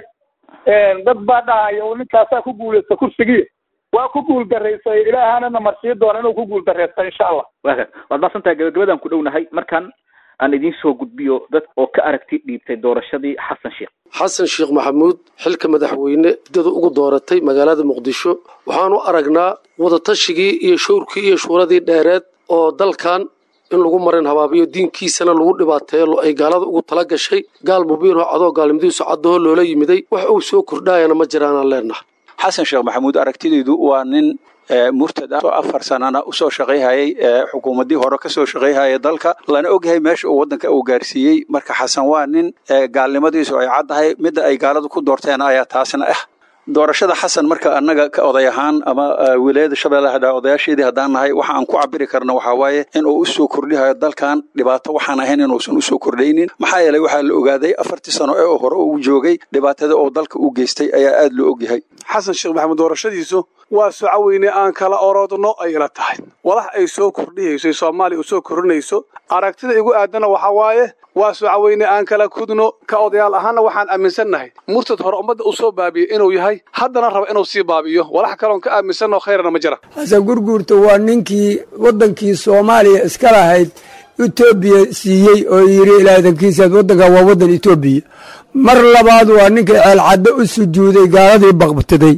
dad baa dhahaya uu ninkaasaa ku guulaysta kursigii waa ku guul daraysay ilaahana namarsii doona inuu ku guul daraysta insha allah waaka waad maasantahay gabagabadaan ku dhownahay markaan aan idiin soo gudbiyo dad oo ka aragti dhiibtay doorashadii xasan sheekh xasan sheekh maxamuud xilka madaxweyne dada ugu dooratay magaalada muqdisho waxaanu aragnaa wadatashyigii iyo showrkii iyo shuuradii dheereed oo dalkan in lagu marin habaabiyo diinkiisana lagu dhibaateeyo ay gaalada ugu tala gashay gaal mubiinoo cadoo gaalnimadiisu caddaho loola yimiday wax uu soo kordhaayana ma jiraanaan leenaha xasan sheekh maxamuud aragtidaydu waa nin murtad ah oo afar sanana usoo shaqayhayay xukuumaddii hore kasoo shaqayhaya dalka lana ogyahay meesha uu waddanka uu gaarsiiyey marka xasan waa nin gaalnimadiisu ay caddahay midda ay gaaladu ku doorteen ayaa taasna ah doorashada xasan marka annaga ka oday ahaan ama wilaayada shabeellaha dhaa odayaasheedii haddaan nahay waxa aan ku cabiri karna waxaa waaye in uu usoo kordhihayo dalkan dhibaato waxaan ahayn inuusan usoo kordhaynin maxaa yeelay waxaa la ogaaday afartii sano ee hore uu joogay dhibaatada oo dalka u geystay ayaa aad loo ogyahay xasan sheekh maxamed doorashadiisu waa socaweyne aan kala orodno ay ila tahay walax ay soo kordhihayso soomaaliya u soo kordhinayso aragtida igu aadana waxaa waaye waa socaweyne aan kala kudno ka odayaal ahaanna waxaan aaminsannahay murtad hore ummadda uu soo baabiyey inuu yahay haddana raba inuu sii baabiyo walax kaloon ka aaminsanno khayrana ma jira xasan gurguurta waa ninkii waddankii soomaaliya iska lahayd etoobiya siiyey oo yidhi ilaadankiisaad waddankan waa waddan etoobiya mar labaad waa ninkii ceelcaddo u sujuuday gaaladii baqbtiday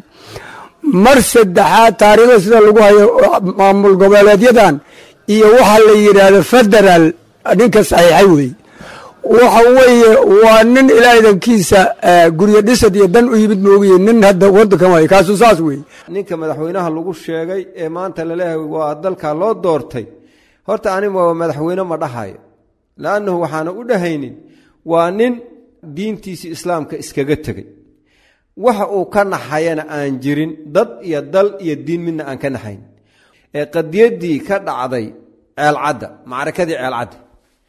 mar saddexaad taariikhda sida lagu hayo maamul goboleedyadan iyo waxa la yidhaahdo federaal ninka saxiixay weeye waxa weeye waa nin ilaadankiisa guryo dhisad iyo dan u yimid moogiye nin hadda waddankan waay kaasu saas weeye ninka madaxweynaha lagu sheegay ee maanta laleeyahay waa dalka loo doortay horta aniga waa madaxweyne ma dhahayo la'annahu waxaana u dhahaynin waa nin diintiisii islaamka iskaga tegey waxa uu ka naxayana aan jirin dad iyo dal iyo diin midna aan ka naxayn ee qadiyaddii ka dhacday ceelcadda macrakadii ceelcadda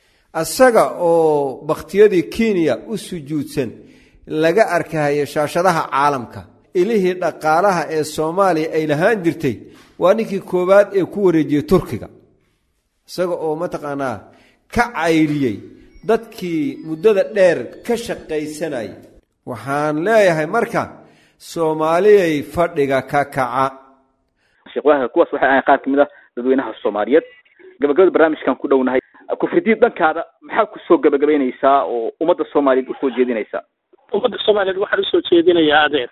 isaga oo bakhtiyadii kenya u sujuudsan laga arkahaya shaashadaha caalamka ilihii dhaqaalaha ee soomaaliya ay lahaan jirtay waa ninkii koowaad ee ku wareejiyey turkiga isaga oo mataqaanaa ka cayriyey dadkii muddada dheer ka shaqaysanayay waxaan leeyahay marka soomaaliyay fadhiga ka kaca sheekh waaka kuwaas waxay ahayn qaar kamid ah dadweynaha soomaaliyeed gabagabada barnaamijkan ku dhownahay kufridiid dhankaada maxaa kusoo gabagabaynaysaa oo ummadda soomaaliyeed usoo jeedinaysaa ummadda soomaaliyeed waxaan usoo jeedinayaa adeer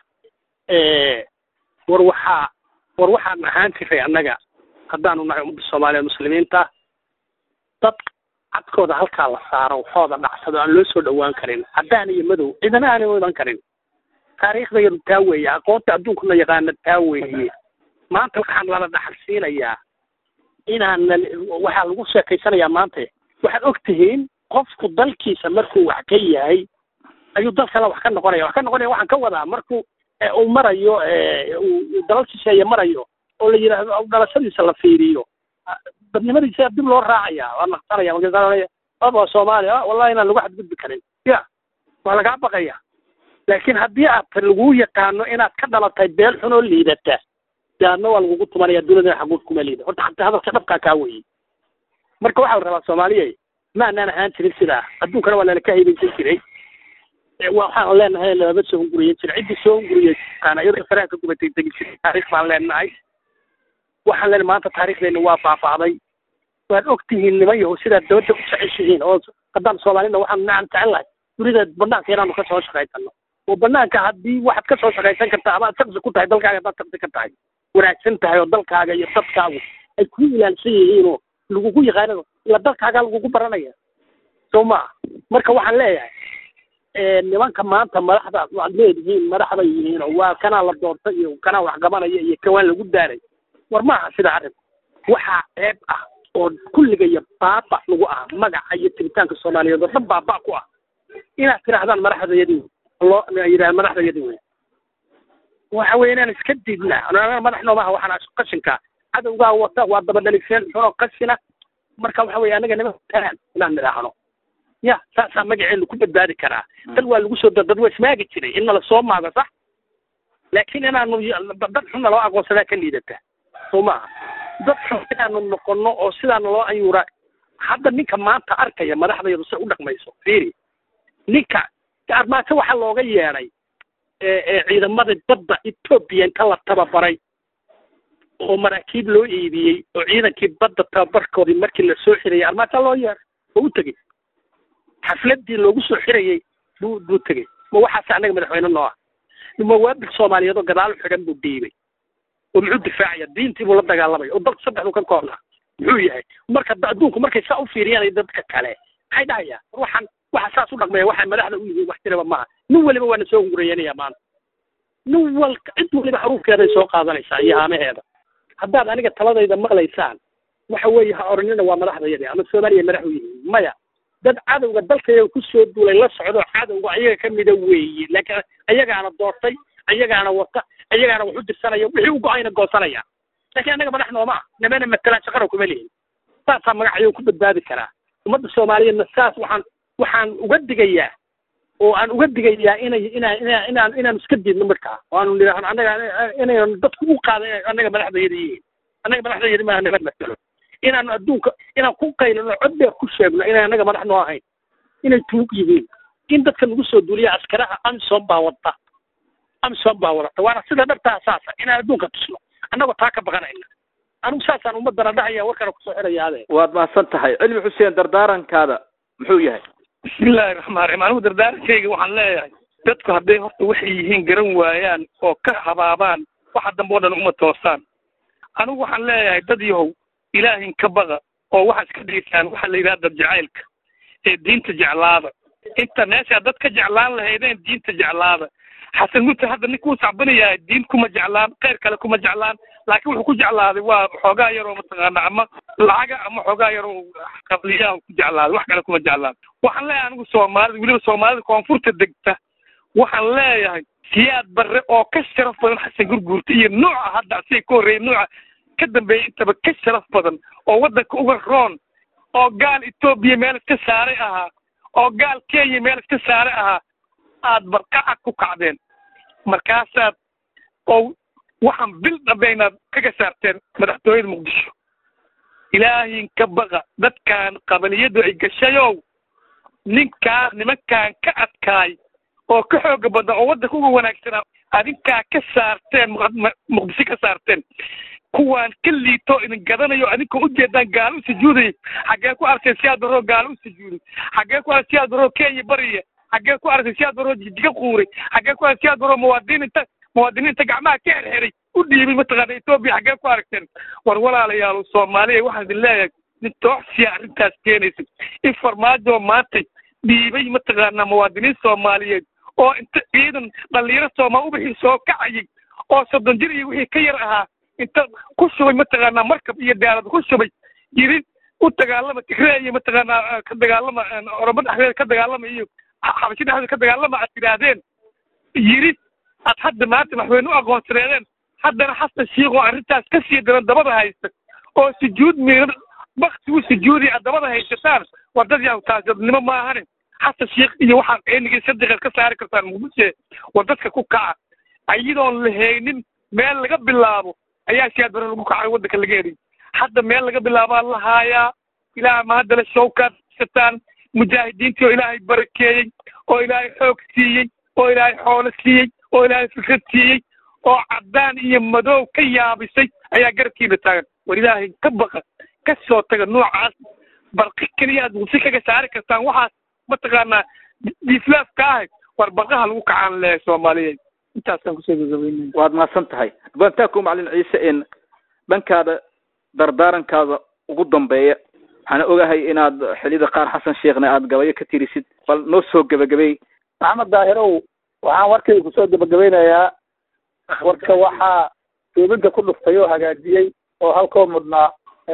war waxaa war waxaan ahaan jiray annaga haddaanu nahay ummadda soomaaliyeed muslimiinta dad cadkooda halkaa la saaro waxooda dhacsado aan loo soo dhowaan karin caddaan iyo madow cidana aanay u iman karin taariikhda yadu taa weeye aqoonta adduunkuna yaqaana taa weeye maanta waxaan lala dhaxalsiinayaa inaan waxaa lagu sheekaysanayaa maanta waxaad og tihiin qofku dalkiisa markuu wax ka yahay ayuu dal kale wax ka noqonaya wax ka noqonaya waxaan ka wadaa markuu uu marayo uu dalal shisheeye marayo oo la yidhaahdo dhalashadiisa la fiiriyo dadnimadiisa dib loo raacaya waa naqsanaya markaasa aba soomaaliya wallahi inaan lagu xadgudbi karin ya waa lagaa baqaya laakiin haddii aad lagu yaqaano inaad ka dhalatay beel xun oo liidata daadna waa lagugu tumanaya dunida xaguud kuma liida horta xataa hadalka dhabkaa kaa weyey marka waxaa la rabaa soomaaliya ma anaan ahaan jirin sidaa adduunkana waa lalaka haybaysan jiray waxaan leenahay lama soo hunguriyen jiray ciddii soo hunguriyey iyadoo faraha gubatay degi jiray taariikh baan leenahay waxaan leenahay maanta taariikhdeena waa baaba'day waad og tihiin niman yahow sidaad dabadda u jeceshihiin oo haddaan soomaalina waxaan nacan jecel lahay dunida banaanka inaanu ka soo shaqaysano oo banaanka haddii waxaad ka soo shaqaysan kartaa ama aad shaqsi ku tahay dalkaaga haddaad shaqsi ka tahay wanaagsan tahay oo dalkaaga iyo dadkaagu ay ku ilaalsan yihiin oo lagugu yaqaanado ila dalkaagaa lagugu baranaya soo maa marka waxaan leeyahay nimanka maanta madaxdaas waad leedihiin madaxbay yihiin oo waa kanaa la doortay iyo kanaa wax gabanaya iyo kawaan lagu daaray war maaha sida arrinku waxaa ceeb ah oo kulligaya baaba lagu ah magaca iyo tiritaanka soomaaliyeed oo dhan baaba ku ah inaad tidhaahdaan madaxdayadii loo yidhah madaxdayadii wey waxa weeye inaan iska diidnaa madax noomaha waxaan qashinka cadowgaa wata waa dabadhaliseen xunoo qashina marka waxa weye anaga nima talaan inaan nidhaahno ya saasaa magaceenu ku badbaadi karaa dad waa lagu soo dad waa ismaagi jiray in nala soo maago sax laakiin inaanu dad xunna loo aqoonsadaa ka liidata soo maaha dad xun inaanu noqono oo sidaana loo ayuuraa hadda ninka maanta arkaya madaxdayadu si u dhaqmayso fiiri ninka armaajo waxaa looga yeedhay ciidamada badda etoobiya inta la tababaray oo maraakiib loo iibiyey oo ciidankii badda tababarkoodii markii la soo xirayay armaajo loo yeedhay oo u tegey xafladii loogu soo xirayey buu buu tegey ma waxaas annaga madaxweyne noo ah mawaabil soomaaliyeed oo gadaal u xidhan buu dhiibay oo muxuu difaacaya diintii buu la dagaalamay oo dalku saddexdu ka koobnaa muxuu yahay marka adduunku markay saa u fiiriyaan dadka kale maxay dhahayaan waxaan waxa saas u dhaqmaya waxay madaxda u yihiin wax jiraba maaha nin weliba waana soo hungurayanaya maanta nin walka cid weliba xaruufkeeday soo qaadanaysaa iyo haamaheeda haddaad aniga taladayda maqlaysaan waxa weeye ha oranina waa madaxdayadii ama soomaaliya madax u yihiin maya dad cadowga dalkayga ku soo duulay la socdo cadowga ayaga ka mida weeye laakiin ayagaana doortay ayagaana wata ayagaana wax u dirsanaya wixii u go-ayna goosanaya laakiin annaga madax nooma ah nimana matalaan shaqana kuma lihin saasaa magacayo ku badbaadi karaa ummadda soomaaliyeedna saas waxaan waxaan uga digayaa oo aan uga digayaa inay inaan inaan inaan inaan iska diidno markaa oo aanu nidhaahno annaga inaynu dadku u qaada inay annaga madaxdayada yihiin annaga madaxdayada maaha nabad matalo inaanu adduunka inaan ku qaylino cod dheer ku sheegno inay annaga madax noo ahayn inay tuug yihiin in dadka lagu soo duuliya askaraha amsom baa wadta amsom baa wadata waana sida dhabtaa saasa inaan adduunka tusno annagoo taa ka baqanayna anigu saasaan ummadana dhahaya warkana kusoo xidhaya ade waad mahadsan tahay cilmi xuseen dardaarankaada muxuu yahay bismillahi raxmaan raxiim anigu dardaarankayga waxaan leeyahay dadku hadday horta waxay yihiin garan waayaan oo ka habaabaan waxa dambe o dhan uma toosaan anigu waxaan leeyahay dad yahow ilaahin ka baqa oo waxaad iska dhigisaan waxaa la yidhaha dad jacaylka ee diinta jeclaada inta meeshaa dad ka jeclaan lahaydeen diinta jeclaada xasan murta hadda ninkuu sacbanayahay diin kuma jeclaan kheyr kale kuma jeclaan laakiin wuxuu ku jeclaaday waa xoogaa yaroo mataqaana ama lacaga ama xoogaa yaroo qabliyaha ku jeclaaday wax kale kuma jeclaan waxaan leeyahay anigu soomaalida weliba soomaalida koonfurta degta waxaan leeyahay siyaad barre oo ka sharaf badan xasan gurguurta iyo nooca hadda asiga ka horreeyay nooca ka dambeeyay intaba ka sharaf badan oo waddanka uga roon oo gaal etoobiya meel iska saaray ahaa oo gaal kenya meel iska saaray ahaa aad barqacad ku kacdeen markaasaad oo waxaan bil dhambaynaad kaga saarteen madaxtooyada muqdisho ilaahin ka baqa dadkan qabaliyadu ay gashayow ninkaa nimankan ka adkaay oo ka xooga badna oo waddanka uga wanaagsanaa adinkaa ka saarteen muqdisho ka saarteen kuwaan ka liito idin gadanayo adinka ujeedaan gaalo u sujuuday xaggee ku arkeen siyaad baroo gaalo u sujuuday xaggee ku arkeen siyaad baroo kenya bariya xaggee ku arkeen siyaad baroo jijiga quuray xaggee ku arkeen siyaad baroo muwaadiniinta muwaadiniinta gacmaha ka xerxeray u dhiibay mataqaana etoobiya xaggee ku aragteen war walaalayaal soomaaliya waxaan idin leeyahay nin tooxsiya arrintaas keenaysa in farmaajo maantay dhiibay mataqaanaa muwaadiniin soomaaliyeed oo inta ciidan dhalinyaro soomaal ubixii soo kacayay oo soddon jir iyo wixii ka yar ahaa inta ku shubay mataqaanaa markab iyo daalad ku shubay yiri u dagaalama tigree iyo mataqaanaa ka dagaalama oromo dhexdeeda ka dagaalama iyo xabasho dhexdeeda ka dagaalama aad tidhaahdeen yiri aad hadda maanta madaxweyne u aqoonsaneedeen haddana xasan shiikh oo arrintaas ka sii daran dabada haysta oo sujuud miiran bakti u sujuudi aad dabada haysataan war dad yaw taasnimo maahane xasan shiikh iyo waxaad ceenigii sadiqeed ka saari kartaan muqdishe war dadka ku kaca ayadoon la haynin meel laga bilaabo ayaa siyaad bare lagu kacay waddanka laga heliy hadda meel laga bilaabaa la haayaa ilaah ma haddale shawkaad sataan mujaahidiintii oo ilaahay barakeeyey oo ilaahay xoog siiyey oo ilaahay xoolo siiyey oo ilaahay fikrad siiyey oo caddaan iyo madow ka yaabisay ayaa garabkiina taagan war ilaahay ka baqa ka soo taga noocaas barqi keliya aad muqsi kaga saari kartaan waxaas mataqaanaa diislaaf ka ahay war barqaha lagu kacaan leeyahay soomaaliyeed intaasaan kusoo gagabeynaya waad mahadsan tahay bantaku macalin ciise in dhankaada dardaarankaada ugu dambeeya waxaana ogahay inaad xilida qaar xasan sheekhna aad gabayo ka tirisid bal noo soo gebagabey maxamed daahirow waxaan warkayga kusoo gebagabeynayaa warka waxaa duubinka ku dhuftay oo hagaajiyey oo halkoo mudnaa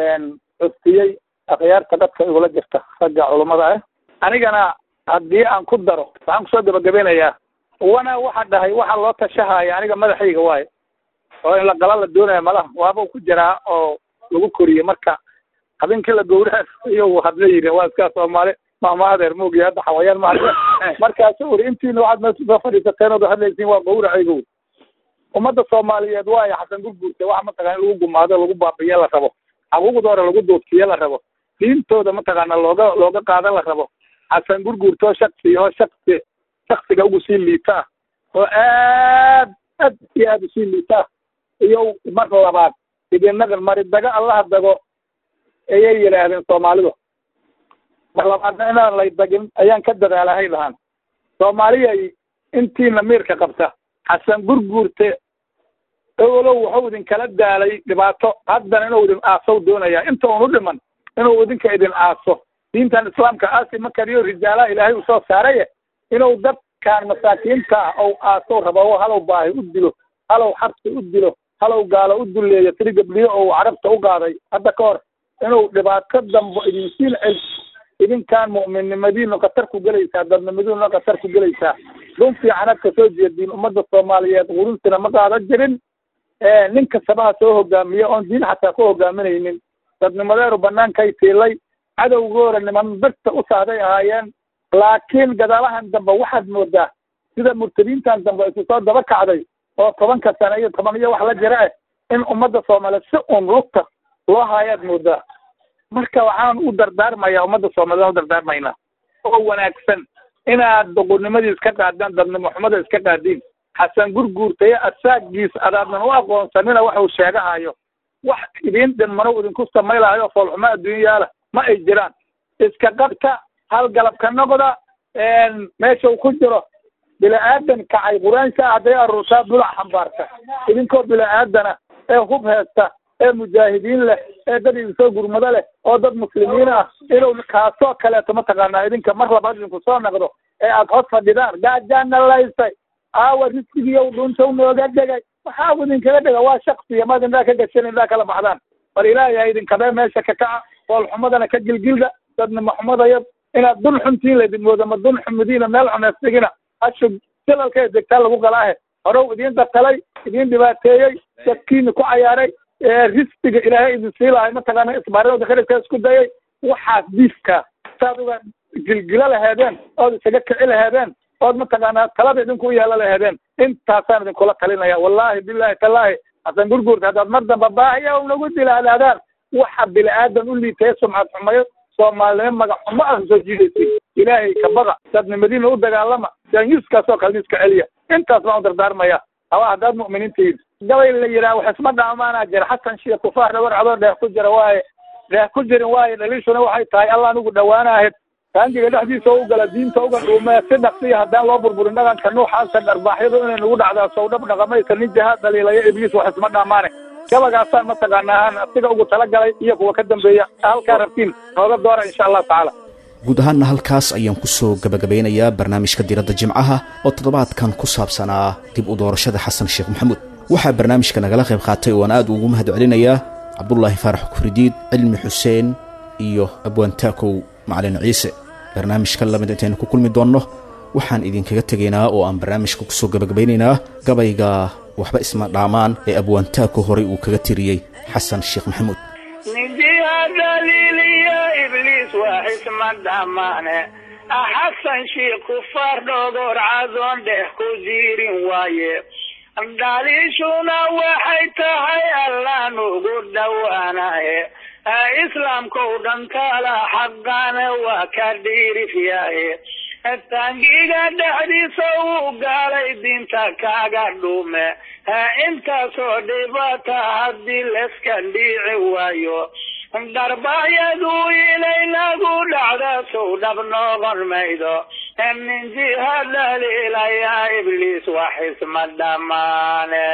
custiyey akhyaarta dadka igula jirta ragga culummada ah anigana haddii aan ku daro waxaan kusoo gebagabeynayaa wana waxa dhahay waxa loo tashahaya aniga madaxayga waayo oo in la gala la doonaya malaha waaba ku jiraa oo lagu koriyey marka habeenkii la gowraha iyo hadla yidhi waa iskaa soomaali maamaadeer moogiya hadda xawayaan ma markaasu uri intiina waxaad meesha soo fadhiisateen ood hadlaysiin waa gowracaygo ummadda soomaaliyeed waayo xasan gurguurta waxa mataqana in lagu gumaado lagu baabiyo la rabo xaquuqdooda lagu duudsiyo la rabo diintooda mataqaana looga looga qaadan la rabo xasan gurguurtoo shaksi oo shaksi shaksiga ugu sii liita ah oo aad aad iyo aad usii liita ah iyo mar labaad idinaqan mari dago allaha dago ayay yidhaahdeen soomaalidu mar labaadna inaan lay dagin ayaan ka dadaalahay lahaan soomaaliyay intiina miirka qabta xasan gurguurte owlow wuxuu idinkala daalay dhibaato haddana inuu idin aasow doonaya inta un u dhiman inuu idinka idin aaso diintan islaamka aasi ma kariyo rijaalaha ilaahay uu soo saaraye inuu dadkan masaakiinta ah ou aasow rabo oo halow baahi u dilo halow xabsi u dilo halow gaalo u duleeyo tiri gabliyo ou carabta u qaaday hadda ka hor inuu dhibaato dambo idinsiin cel idinkaan mu'minnimadiinu khatar ku gelaysaa dadnimadiinuna khatar ku gelaysaa dun fiicanad ka soo jeediin ummadda soomaaliyeed qurunsina ma qaadan jirin nin kastaba ha soo hogaamiye oon diin xataa ku hogaaminaynin dadnimadeeru banaankay tiilay cadowgoora niman birta u sahday ahaayeen laakiin gadaalahan dambe waxaad moodaa sida murtadiintan dambe isu soo daba kacday oo tobanka sane iyo toban iyo wax la jira ah in ummadda soomaaliyeed si un lugta loo haayaad moodaa marka waxaan u dardaarmayaa ummadda soomaliyeed u dardaarmaynaa oo wanaagsan inaad doqonnimadiis ka qaadaan dadnimo xumada iska qaadiin xasan gurguurtaye asaagiis adaadnan u aqoonsanina waxuu sheegahayo wax idin dhinmano idinku samaylahayo foolxumo adduunyaala ma ay jiraan iska qabta hal galab ka noqda meeshau ku jiro bila-aadan kacay quraansha hadday aruurtaa bulac xambaarta idinkoo bila-aadana ee hub heesta ee mujaahidiin leh ee dad idinsoo gurmado leh oo dad muslimiin ah inuu kaasoo kaleeto mataqaanaa idinka mar labaad idinku soo naqdo ee aad hos fadhidaan gaajaana laysay aawa risqigiiyow dhuntow nooga dhegay waxaa idinkaga dhega waa shaksiya maad indhaa ka gashan indhaa kala baxdaan bal ilaahay ha idinkabee meesha ka kaca foolxumadana ka gilgilda dadnimo xumadaya inaad dun xuntiin laydin moodo ma dun xumidiina meel xuneystigina hashu silalka degtaa lagu galaahe horow idiin datalay idiin dhibaateeyey dadkiina ku cayaaray risqiga ilaahay idin siilahay mataqaana isbaarada kharidka isku dayay waxaas diifka saad uga gilgilo laheedeen ood isaga kici laheedeen ood mataqaanaa talada idinku u yeelo laheedeen intaasaan idinkula talinaya wallahi billahi tallaahi hasan gurguurta haddaad mar damba baahiya nagu dilaadaadaan waxa bini-aadan u liitaya sumcad xumayo soomaalinimo magac xumo ah soo jiidaysay ilaahay ka baqa dadnimadiina u dagaalama jaanyuskaasoo kale iska celiya intaas baan u dardaarmaya hawa haddaad mu'miniintihiin gabay la yidhaha wax isma dhaamaanaa jira xasan shiya kufaar dhawar cadoo dheeh ku jira waaye dheeh ku jirin waaye dhaliishuna waxay tahay allah anugu dhawaanaahid taangiga dhexdiisa u gala diinta uga dhuumee si dhaqsiya haddaan loo burburin dhaqanka nuuxaasa dharbaaxyadu inay nagu dhacdaa sowdhab dhaqamaysa nin jahaad dhaliilaya ibliis wax isma dhaamaane gabagaasaan mataqaanaa aan asiga ugu talagalay iyo kuwa ka dambeeya halkaa rabtiin nooga doora insha allahu tacaala guud ahaanna halkaas ayaan ku soo gebagabeynayaa barnaamijka diradda jimcaha oo toddobaadkan ku saabsanaa dib u doorashada xasan sheekh maxamuud waxaa barnaamijka nagala qayb qaatay oo aan aad ugu mahad celinayaa cabdulaahi faarax kufridiid cilmi xuseen iyo abwaantaakow macalin ciise barnaamijka lamid intaynu ku kulmi doonno waxaan idinkaga tegaynaa oo aan barnaamijka ku soo gebagabaynaynaa gabayga waxba isma dhaamaan ee abwaantaako horay uu kaga tiriyey xasan sheekh maxamuud ninjiha daliiliyo ibliis waa xisma dhamaane xasan shiikh kufaar dhogor cadoon dheh ku jiirin waaye dhaliishuna waxay tahay allaan ugu dhowaanaye islaamkou dhantaala xaqaana waa ka dhiirifyaye tangiga dhexdiisa uu gaalay diinta kaaga dhuume intaasoo dhibata haddii layska dhiici waayo dharbahyadu inay nagu dhacda sow dhab noqon maydo nin jiha dhaliilaya ibliis wax isma dhamaane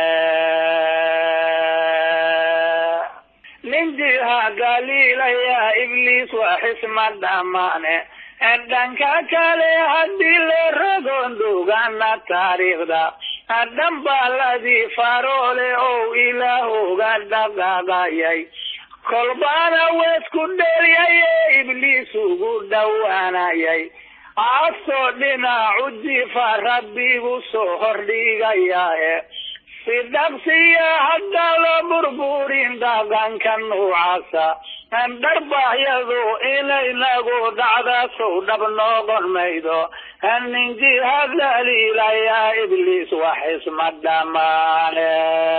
nin jiha dhaliilaya ibliis wax isma dhamaane dhanka kale haddii la ragon dhugana taariikhda dhambaaladii faroole ou ilaahoga dhaqaaqayay kolbaana weesku dheryaye ibliis ugu dhowaanayay casoo dhinacu jifa rabbigu soo hordhigayaae si dhaqsiya haddaan la burburin dhaqanka nuucaasa dharbahyadu inaynagu dhacdasow dhab noqon maydo ninkii hadlaliilayaa ibliis wax isma dhamaane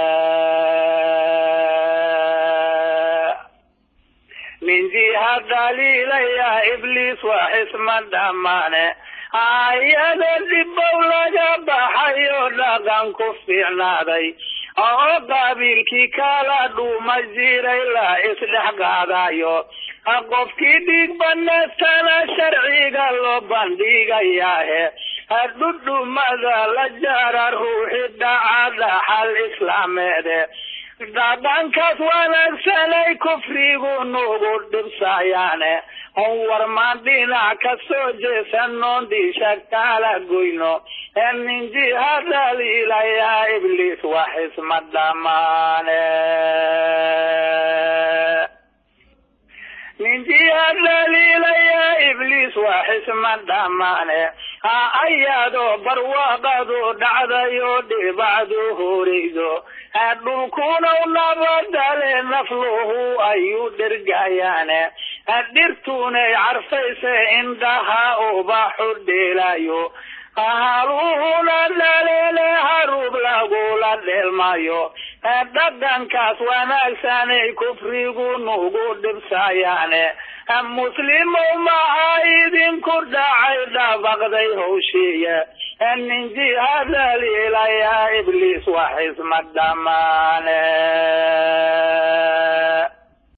ninkii hadlaliilayaa ibliis wax isma dhamaane ayada dhibow laga baxayo dhaqan ku fiicnaaday oo qaabiilkii kala dhuuma jiray la isdhex qaadayo qofkii dhiig banaystana sharciga loo bandhigayaahe dhudhumada la jara ruuxi dhacada xal islaameede dhaqankaas wanaagsanay kufrigu nugu dhibsayaane warmaan dhinac ka soo jeesanoon dhiisha kala goyno ninkii hadaliilayaa ibliis wax isma dhamaane ninkii hadaliilayaa ibliis wax isma dhamaane ayaadoo barwaaqadu dhacdayo dhibacdu horeydo dhulkunaw nabadale nafluhu ayuu dhergayaane dhirtunay carfayse indhaha ubaxu dheelayo haluhuna dhaleele harub lagula dheelmayo dhaqankaas wanaagsanay kufrigu nugu dhibsayaane muslimow maxaa idinku dhacay dhabaqday howshiiye ninkii hadaliilayaa ibliis wax isma dhamaane